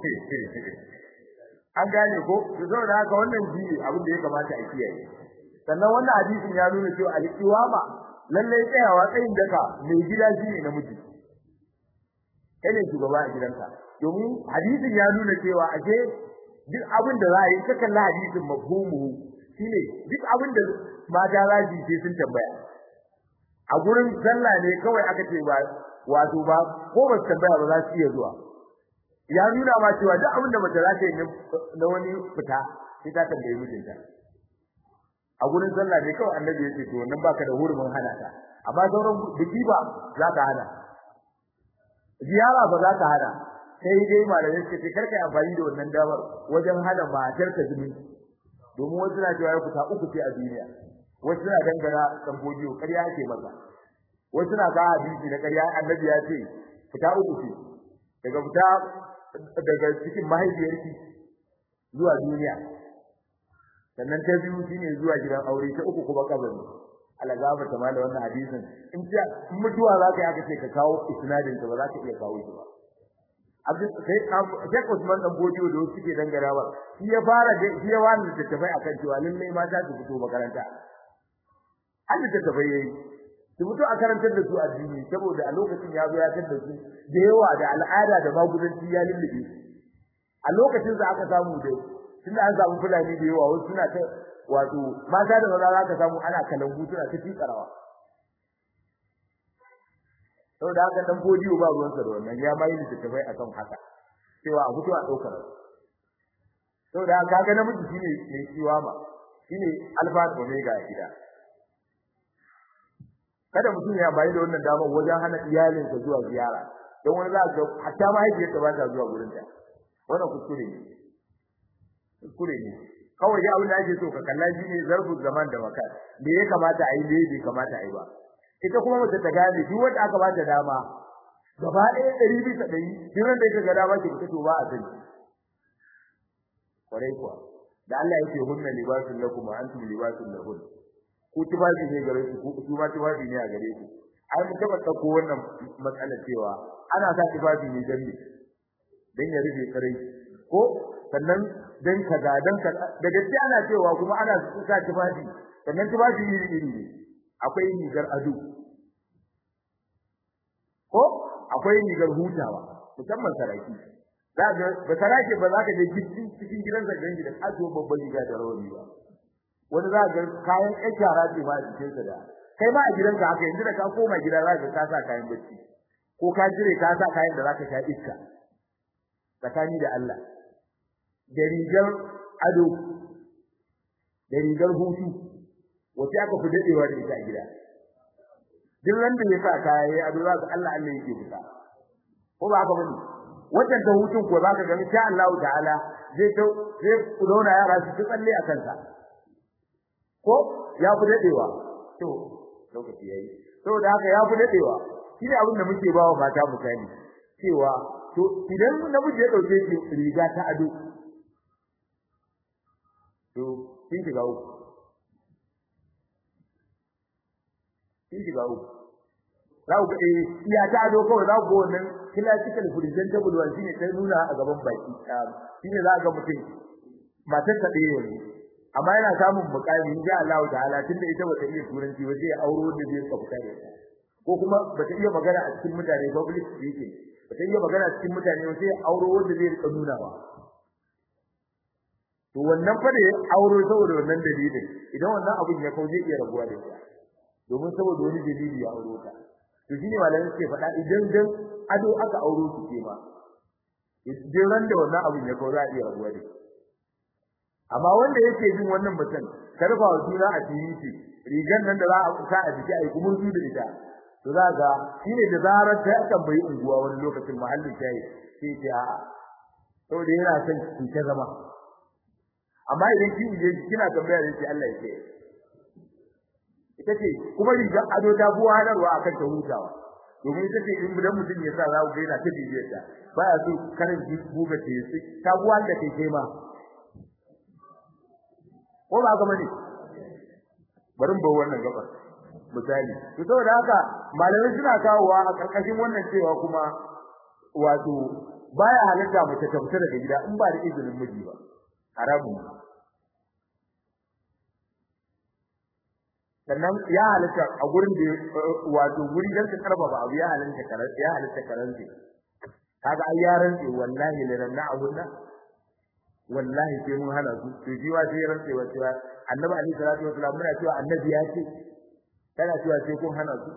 an gane ko to saboda haka wannan shi abin da ya kamata a kiyaye sannan wannan hadisin ya nuna cewa al-iwama lalle tsayawa tsayin daka mai gida shi ne namiji kai ne shugaba a gidanka domin hadisin ya nuna cewa ashe duk abin da za a yi ka kalla hadisin mafhumu shine duk abin da mata za su yi sun tambaya a gurin sallah ne kawai aka ce ba wato ba ko ba su tambaya ba za su iya zuwa ya nuna ma cewa duk abin da mace za ta yi na wani fita sai ta tambaye mijinta a gurin sallah ne kawai annabi ya ce to wannan baka da hurumin hana ta amma sauran biki ba za ka hana ziyara ba za ka hana sai dai malamai suka ce karka amfani da wannan damar wajen hana matar ka zumi domin wasu na cewa ya fita uku ce a duniya wasu na dangana tambodiyo ƙarya ake masa wasu na ga hadisi na ƙarya annabi ya ce fita uku ce daga fita daga cikin mahaifiyarki zuwa duniya sannan ta biyu shine zuwa gidan aure ta uku kuma kabari alagaba ta mala wannan hadisin in ta mutuwa za ka yi aka ce ka kawo isnadin ta ba za ka iya kawo shi ba abin sai Sheikh Usman dan Bodiyo da wasu suke dangara ba shi ya fara da shi ya wani da tafai akan cewa lallai mata su fito makaranta an da tafai yayi su fito a karantar da su addini saboda a lokacin ya zo ya tada su da yawa da al'ada da magudanci ya lullube a lokacin da aka samu da tunda an samu fulani da yawa wasu suna ta wato mata da maza za ka samu ana kalangu suna ta tikarawa saboda haka dan godiyo ba ruwan sa da wannan ya mai da tafai akan haka cewa a fito a daukar saboda haka kaga namiji shine mai ciwa ma shine alfa da omega a gida kada mutum ya bayi da wannan damar wajen hana iyalinsa zuwa ziyara don wani za ga hatta mahaifiyarsa ba ta zuwa gurin ta wannan kuskure ne kuskure ne kawai dai abin da ake so ka kalla shi ne zarfu zaman da makan me ya kamata a yi me bai kamata a yi ba ita kuma mace ta gane duk wanda aka bata dama gaba ɗaya ɗari bisa ɗari duk wanda yake ga dama ke fito ba a sani kwarai kuwa da Allah yake hunna libasun lakum wa antum libasun lahun ku tufafi ne gare ku ku ma tufafi ne a gare ku ai mun taba dauko wannan matsalar cewa ana sa tufafi ne dan ne dan ya rufe kare ko sannan dan kaza dan kaza da gaskiya ana cewa kuma ana sa tufafi sannan tufafi iri iri ne akwai rigar ado ko akwai rigar hutawa musamman saraki za ga ba saraki ba za ka je cikin gidan zargan da ajo babban riga da rawani ba wani za ga kayan ƴan shara ce ma a cikin sa da kai ma a gidanka haka yanzu da ka koma gida za ka ka sa kayan bacci ko ka jire ka sa kayan da za ka sha iska tsakani da Allah da rigar ado da rigar hutu wace aka fi dadewa da ita a gida duk wanda ya sa kaya yayi ado za ka Allah Allah yake fita ko ba haka bane wannan ta hutun ko za ka ga insha Allah ta'ala zai to zai zauna yara su tsalle a kansa ko ya fi dadewa to lokaci yayi saboda haka ya fi dadewa shine abin da muke bawa mata misali cewa to idan namiji ya dauke shi riga ta ado to kin shiga uku kin shiga uku za ku ga iya ta ado kawai za ku ga wannan classical presentable one shine ta nuna a gaban baki shine za ga mutum matar ta ɗaya ne amma yana samun mukami insha Allah ta'ala tunda ita bata iya turanci ba zai auro da zai tsafta da ita ko kuma bata iya magana a cikin mutane public speaking bata iya magana a cikin mutane ba sai auro wanda zai rika nuna ba to wannan fa da auro saboda wannan dalilin idan wannan abun ya kauje iya rabuwa da ita domin saboda wani dalili ya auro ta to shine malamin suke faɗa idan dan ado aka auro su ke ma idan ran da wannan abun ya kauje iya rabuwa da ita amma wanda yake jin wannan mutum karfa wa juna a titi rigan nan da za a kusa a jiki ai kuma su da ita to za ga shine da zarar ta tambayi unguwa wani lokacin mahallin tayi sai ce a saboda yana son ki ta zama amma idan kin je kina tambaya da shi Allah yake ita ce kuma rigan ado ta buwa hadarwa akan ta hutawa domin ita ce in mutum mutum ya sa za ku ga yana ta bibiyar ta baya so karin buga ce ta buwa da kai kai ma ko ba ga bane bari mu bar wannan gabar misali to saboda haka malamai suna kawowa a karkashin wannan cewa kuma wato baya halitta mace ta fita daga gida in ba da izinin miji ba haramun sannan ya halitta a gurin da wato guri dan ka karba ba abu ya halitta karan ya halitta karanta kaga ai yaran ce wallahi liranna abunna wallahi sai mun hana su to jiwa sai rantse wa cewa annabi alaihi salatu wasallam muna cewa annabi ya ce kana cewa sai kun hana su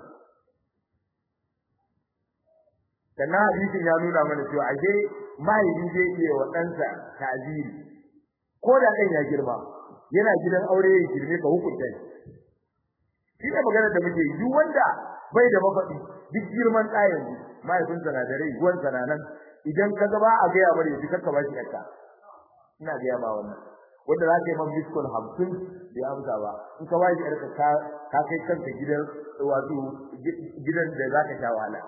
kana hadisin ya nuna mana cewa ashe mahaifi zai iya wa ɗansa ta'ziri ko da ɗan ya girma yana gidan aure ya girme ka hukunta shi shi ne magana da muke yi duk wanda bai da mafaɗi duk girman ɗayan mahaifinsa na da rai ruwansa na nan idan ka gaba a gaya mare shi kakka ba shi ɗanka ina ga ma wannan wanda za ka yi man biskon hamsin bai amsa ba in ka waje yarka ka ka kai kanka gidan wato gidan da za ka sha wahala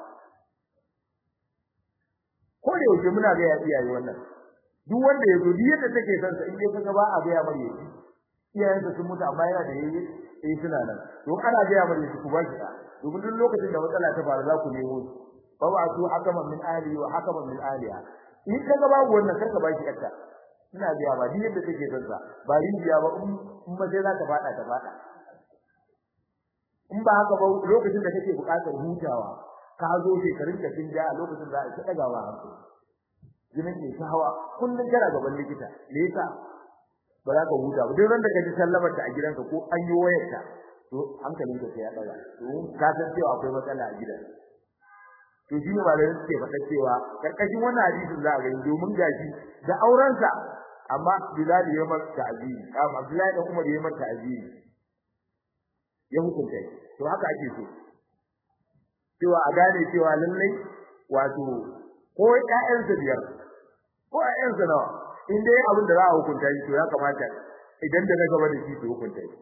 ko da yake muna ga ya iyaye wannan duk wanda ya zo duk yadda take son sa in dai kaga ba a ga ya mare shi iyayensa sun mutu amma yana da yayi eh suna nan don ana ga ya mare shi ku ba shi da domin duk lokacin da matsala ta faru za ku nemo shi fa wa su hakaman min ahli wa hakaman min ahliha in kaga babu wannan karka ba shi yarka ina biya ba din yadda take son sa ba rijiya ba in ba sai za ka fada ta fada in ba haka ba lokacin da kake buƙatar hutawa ka zo shekarun ka kin ja lokacin da ake dagawa hanku jinin ke ta hawa kullun kana gaban likita me yasa ba za ka huta ba duk ran da ka ji sallamar ta a gidanka ko an yi wayar ta to hankalin ka sai ya daga to ka san cewa akwai matsala a gidan to shi ne malamin suke faɗa cewa karkashin wannan hadisin za a gani domin gashi da aurensa amma Bilal ya mata ta'ziri amma Abdullahi dan Umar ya mata ta'ziri ya hukunta to haka ake so cewa a gane cewa lallai wato ko ƴaƴansa biyar ko ƴaƴansa nawa in dai abin da za a hukunta shi to ya kamata idan da na gaba da shi to hukunta shi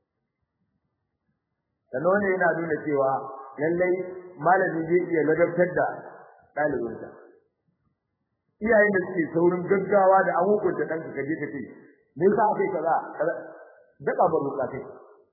sannan wannan yana nuna cewa lallai malami zai iya ladabtar da ɗalibinsa iyayen da suke saurin gaggawa da an hukunta ɗanka kaje ka ce me yasa aka yi kaza daka ba bukatai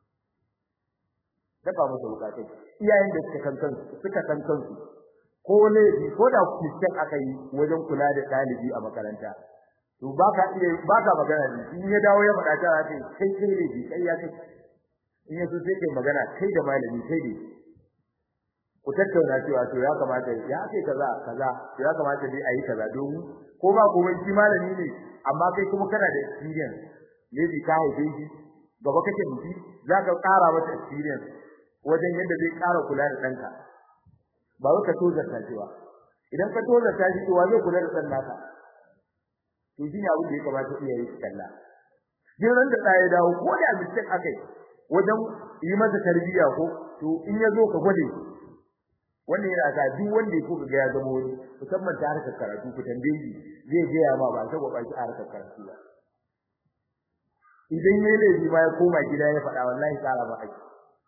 daka masa bukatai iyayen da suka kankan suka kankan su ko ne ko da mistake aka yi wajen kula da ɗalibi a makaranta to baka iya baka magana ne in ya dawo ya faɗa ta ce kai kai ne kai ya kai in ya so sai kai magana kai da malami kai ne ku tattauna cewa to ya kamata ya kai kaza kaza to ya kamata dai ayi kaza don ko ba ko shi malami ne amma kai kuma kana da experience maybe ka haife shi gaba kake mutu zaka ƙara masa experience wajen yadda zai ƙara kula da ɗanka ba wai ka tozarta shi ba idan ka tozarta shi to wa zai kula da ɗan naka to shi ne abin da ya kamata iyaye su kalla jin ran da ɗaya dawo ko da mistake akai wajen yi masa tarbiyya ko to in ya zo ka gwade wannan yana sa duk wanda yake ga ya zama wani musamman ta harkar karatu ku tambaye shi zai ga ya ma ba sai ba shi harkar karatu ba idan yayi laifi ma ya koma gida ya faɗa wallahi tsara ba aiki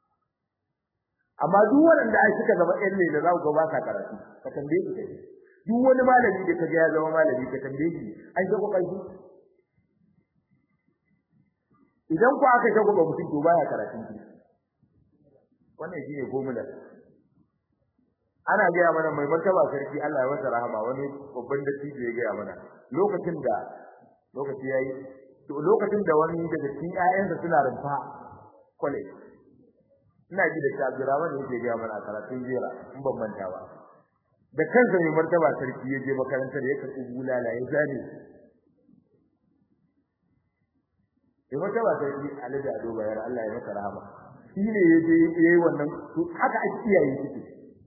amma duk wanda ai suka zama ƴan lele za ku ga ba ka karatu ka tambaye su kai duk wani malami da kaga ya zama malami ka tambaye shi an ga kokari idan ku aka shago ba mutum to baya karatun ki wannan shine formula ana gaya mana mai martaba sarki Allah ya masa rahama wani babban dattijo ya gaya mana lokacin da lokaci yayi to lokacin da wani daga cikin ƴaƴansa suna rumfa college ina ji da Abdurrahman yake gaya mana a karatun jira in ban manta ba da kansa mai martaba sarki ya je makarantar ya karɓi bulala ya zane sai wata ba sai Alhaji Ado Bayar Allah ya masa rahama shi ne yaje yayi wannan haka ake iyaye suke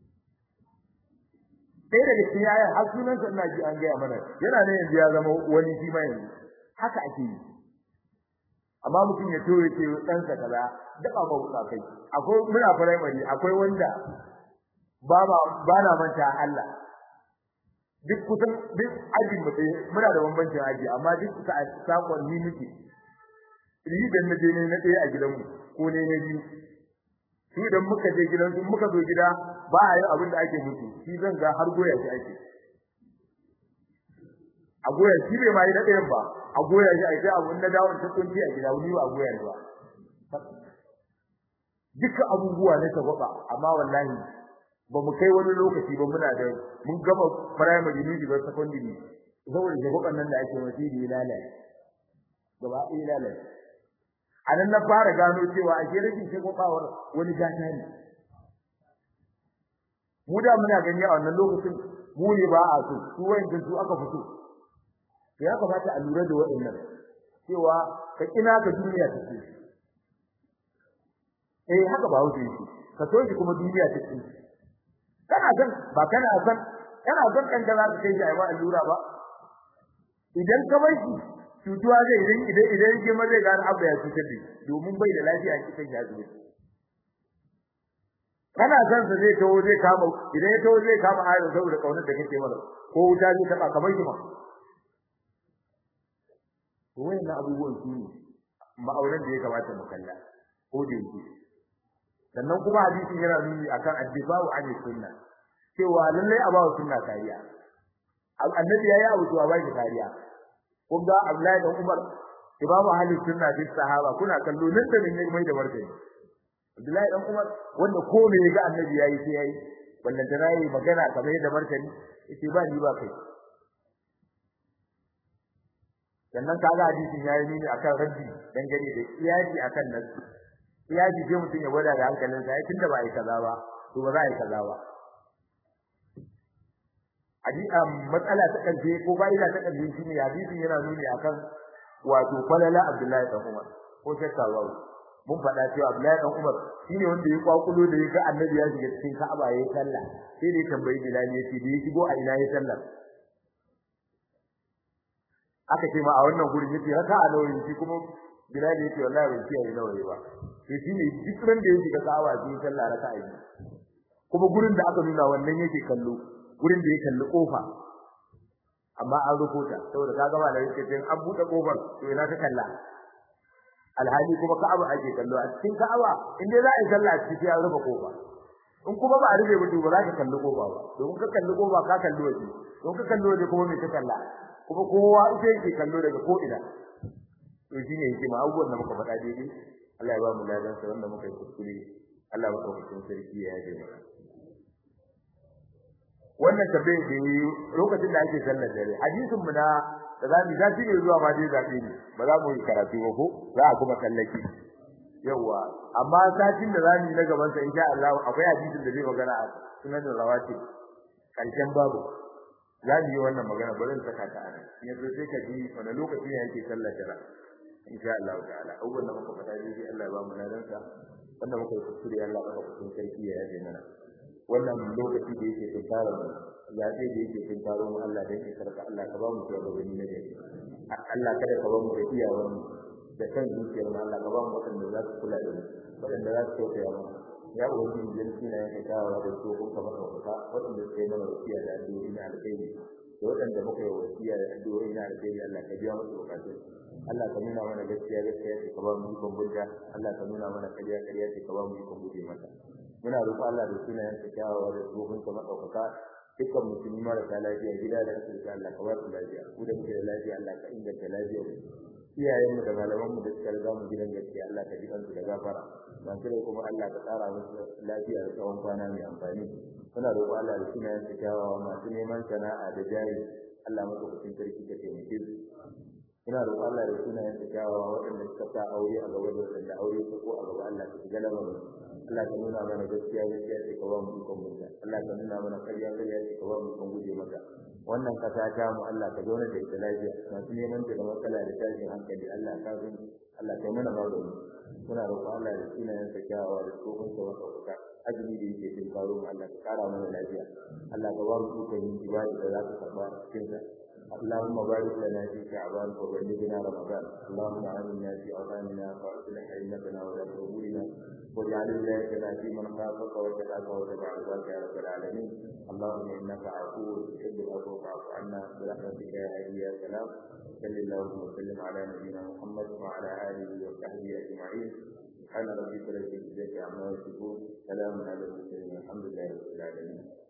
sai daga cikin yayin har sunan sa ina ji an gaya mana yana ne yanzu ya zama wani shi ma yanzu haka ake yi amma mutum ya to yake dan sa kaza daba ba wuka kai akwai muna primary akwai wanda ba ba ba na manta Allah duk kusan duk aji mutai muna da bambancin aji amma duk suka sakon ni muke ni dan naje ne na ɗaya a gidanmu ko ne na biyu shi idan muka je gidan su muka zo gida ba a yi abin da ake mutu shi zan ga har goya shi ake a goya shi bai ma yi na ɗayan ba a goya shi ake abun na dawon ta kunci a gida wani ba a goya ni ba dukkan abubuwa ne ta gwaba amma wallahi ba mu kai wani lokaci ba muna da mun gama primary ne da secondary saboda jagoban nan da ake wasiri lalace gaba ɗaya lalace a nan na fara gano cewa a rashin shagwabawar wani gata ne mu da muna gani a wannan lokacin mu ne ba a so su wayan su aka fito to ya kamata a lura da waɗannan cewa ka kina ka duniya ta ce eh haka ba wuce shi ka so shi kuma duniya ta ce kana san ba kana san kana san kan da za ka kai shi a ba allura ba idan ka bar shi cutuwa zai idan idan idan ke ma zai gane abu ya cutar da domin bai da lafiya cikin ya zuwa kana san sa zai tawo zai kama idan ya tawo zai kama ayo saboda kaunar da kake mana ko wuta zai taba kamar shi ma to wayannan abubuwan su ne ma'auran da ya kamata mu kalla ko da yake sannan kuma hadisin yana nuni akan addifa'u an sunna cewa lallai a bawa sunna kariya annabi yayi abu to a ba shi kariya kun ga Abdullahi da Umar imamu ahli sunna fi sahaba kuna kallo nan da ne mai da martani Abdullahi dan Umar wanda ko me ga annabi yayi sai yayi wannan da nayi magana kamar da martani yace ba ni ba kai sannan kaga hadisin yayi nuni akan raddi dangane da iyaji akan nan iyaji sai mutun ya gwada da hankalinsa ai tunda ba ai kaza ba to ba za a yi kaza ba hadisi matsala ta karshe ko fa'ida ta karshe shine hadisin yana nuni akan wato falala Abdullahi dan Umar ko shakka ba mun faɗa cewa Abdullahi dan Umar shine wanda ya kwakulo da yake annabi ya shiga cikin Ka'aba yayin sallah sai da ya tambayi Bilal ya ce da ya shigo a ina yayin sallah aka ce ma a wannan gurin yace raka a nawayi shi kuma Bilal ya ce wallahi ban ce yayi nawayi ba to shine duk ran da ya shiga Ka'aba sai sallah raka a yi kuma gurin da aka nuna wannan yake kallo gurin da ya kalli kofa amma an rubuta saboda kaga malai ce sai an bude kofar to ina ka kalla alhali kuma ka'aba ake kallo a cikin ka'aba in dai za a yi sallah cikin ya rufe kofa in kuma ba a rufe ba to ba za ka kalli kofa ba domin ka kalli kofa ka kalli waje don ka kalli waje kuma me ka kalla kuma kowa ita yake kallo daga ko ina to shine yake ma abubuwan da muka faɗa daidai Allah ya ba mu ladan sa wanda muka yi kuskure Allah ya ba mu sarki ya yaje mu wannan tabbai da lokacin da ake sallar dare hadisin mu na da za mu zafi ne zuwa ma dai zabe ne ba za mu yi karatu ba ko za a kuma sallaki yawa amma satin da za mu yi na gaban sa insha Allah akwai hadisin da zai magana a sunan rawatib karshen babu za mu yi wannan magana bari in saka ta a nan yanzu sai ka ji wani lokaci ne yake sallar dare insha Allah ta'ala abubuwan da muka faɗa dai Allah ya ba mu ladansa wanda muka yi kuskure Allah ya ba mu sarki ya yaje mana wannan lokaci da yake tunkarar mu zaɓe da yake tunkarar mu Allah da yake sarka Allah ka ba mu shugabanni na gari Allah kada ka ba mu da iyawan mu da kan zuciyar mu Allah ka ba mu waɗanda za su kula da mu waɗanda za su tausaya mu ya ubangiji dan suna yake kawo da su kun kamar ka waɗanda suka yi mana wasiya da addu'o'i na alkhairi da waɗanda muka yi wasiya da addu'o'i na alheri Allah ka biya musu bukatun Allah ka nuna mana gaskiya gaskiya ce ka ba mu ikon bunta Allah ka nuna mana kariya kariya ce ka ba mu ikon guje mata muna roƙon Allah da sunayen sa kyawawa da tsohon ka madaukaka dukkan musulmi marasa lafiya gida da asibiti Allah ka ba su lafiya ku da muke da lafiya Allah ka inganta lafiyar iyayenmu da malamanmu da suka riga mu gidan gaskiya Allah ka ji kansu da gafara ban kire kuma Allah ka tsara musu lafiya da tsawon kwana mai amfani muna roƙon Allah da sunayen sa kyawawa masu neman sana'a da jari Allah madaukakin sarki ka taimake su ina roƙon Allah da sunayen sa kyawawa waɗanda suka sa aure a gaba da waɗanda aure su ko a gaba Allah ka shiga lamarin Allah ka nuna mana gaskiya gaskiya ce ka ba mu ikon mutunta Allah ka nuna mana ƙarya ƙarya ce ka ba mu ikon guje maka wannan kasa ta mu Allah ka zauna da ita lafiya masu neman ta da matsala da tashin hankali Allah ka san Allah ka mana magani muna roƙon Allah da sunayen sa kyawawa da tsohon sa wata kuka azumi da yake cikin karo mu Allah ka kara mana lafiya Allah ka ba mu ikon yin ibada da za ka karba cikin sa اللهم بارك لنا في شعبان وبلغنا رمضان اللهم آمنا في أوطاننا وأصلح أئمتنا ولاة أمورنا واجعل ولايتنا في من خافك واتقاك واتبع رضاك يا رب العالمين اللهم إنك عفو تحب العفو فاعف عنا برحمتك يا هادي يا سلام صل اللهم وسلم على نبينا محمد وعلى آله وصحبه أجمعين سبحان ربك رب العزة عما يصفون سلام على المرسلين الحمد لله رب العالمين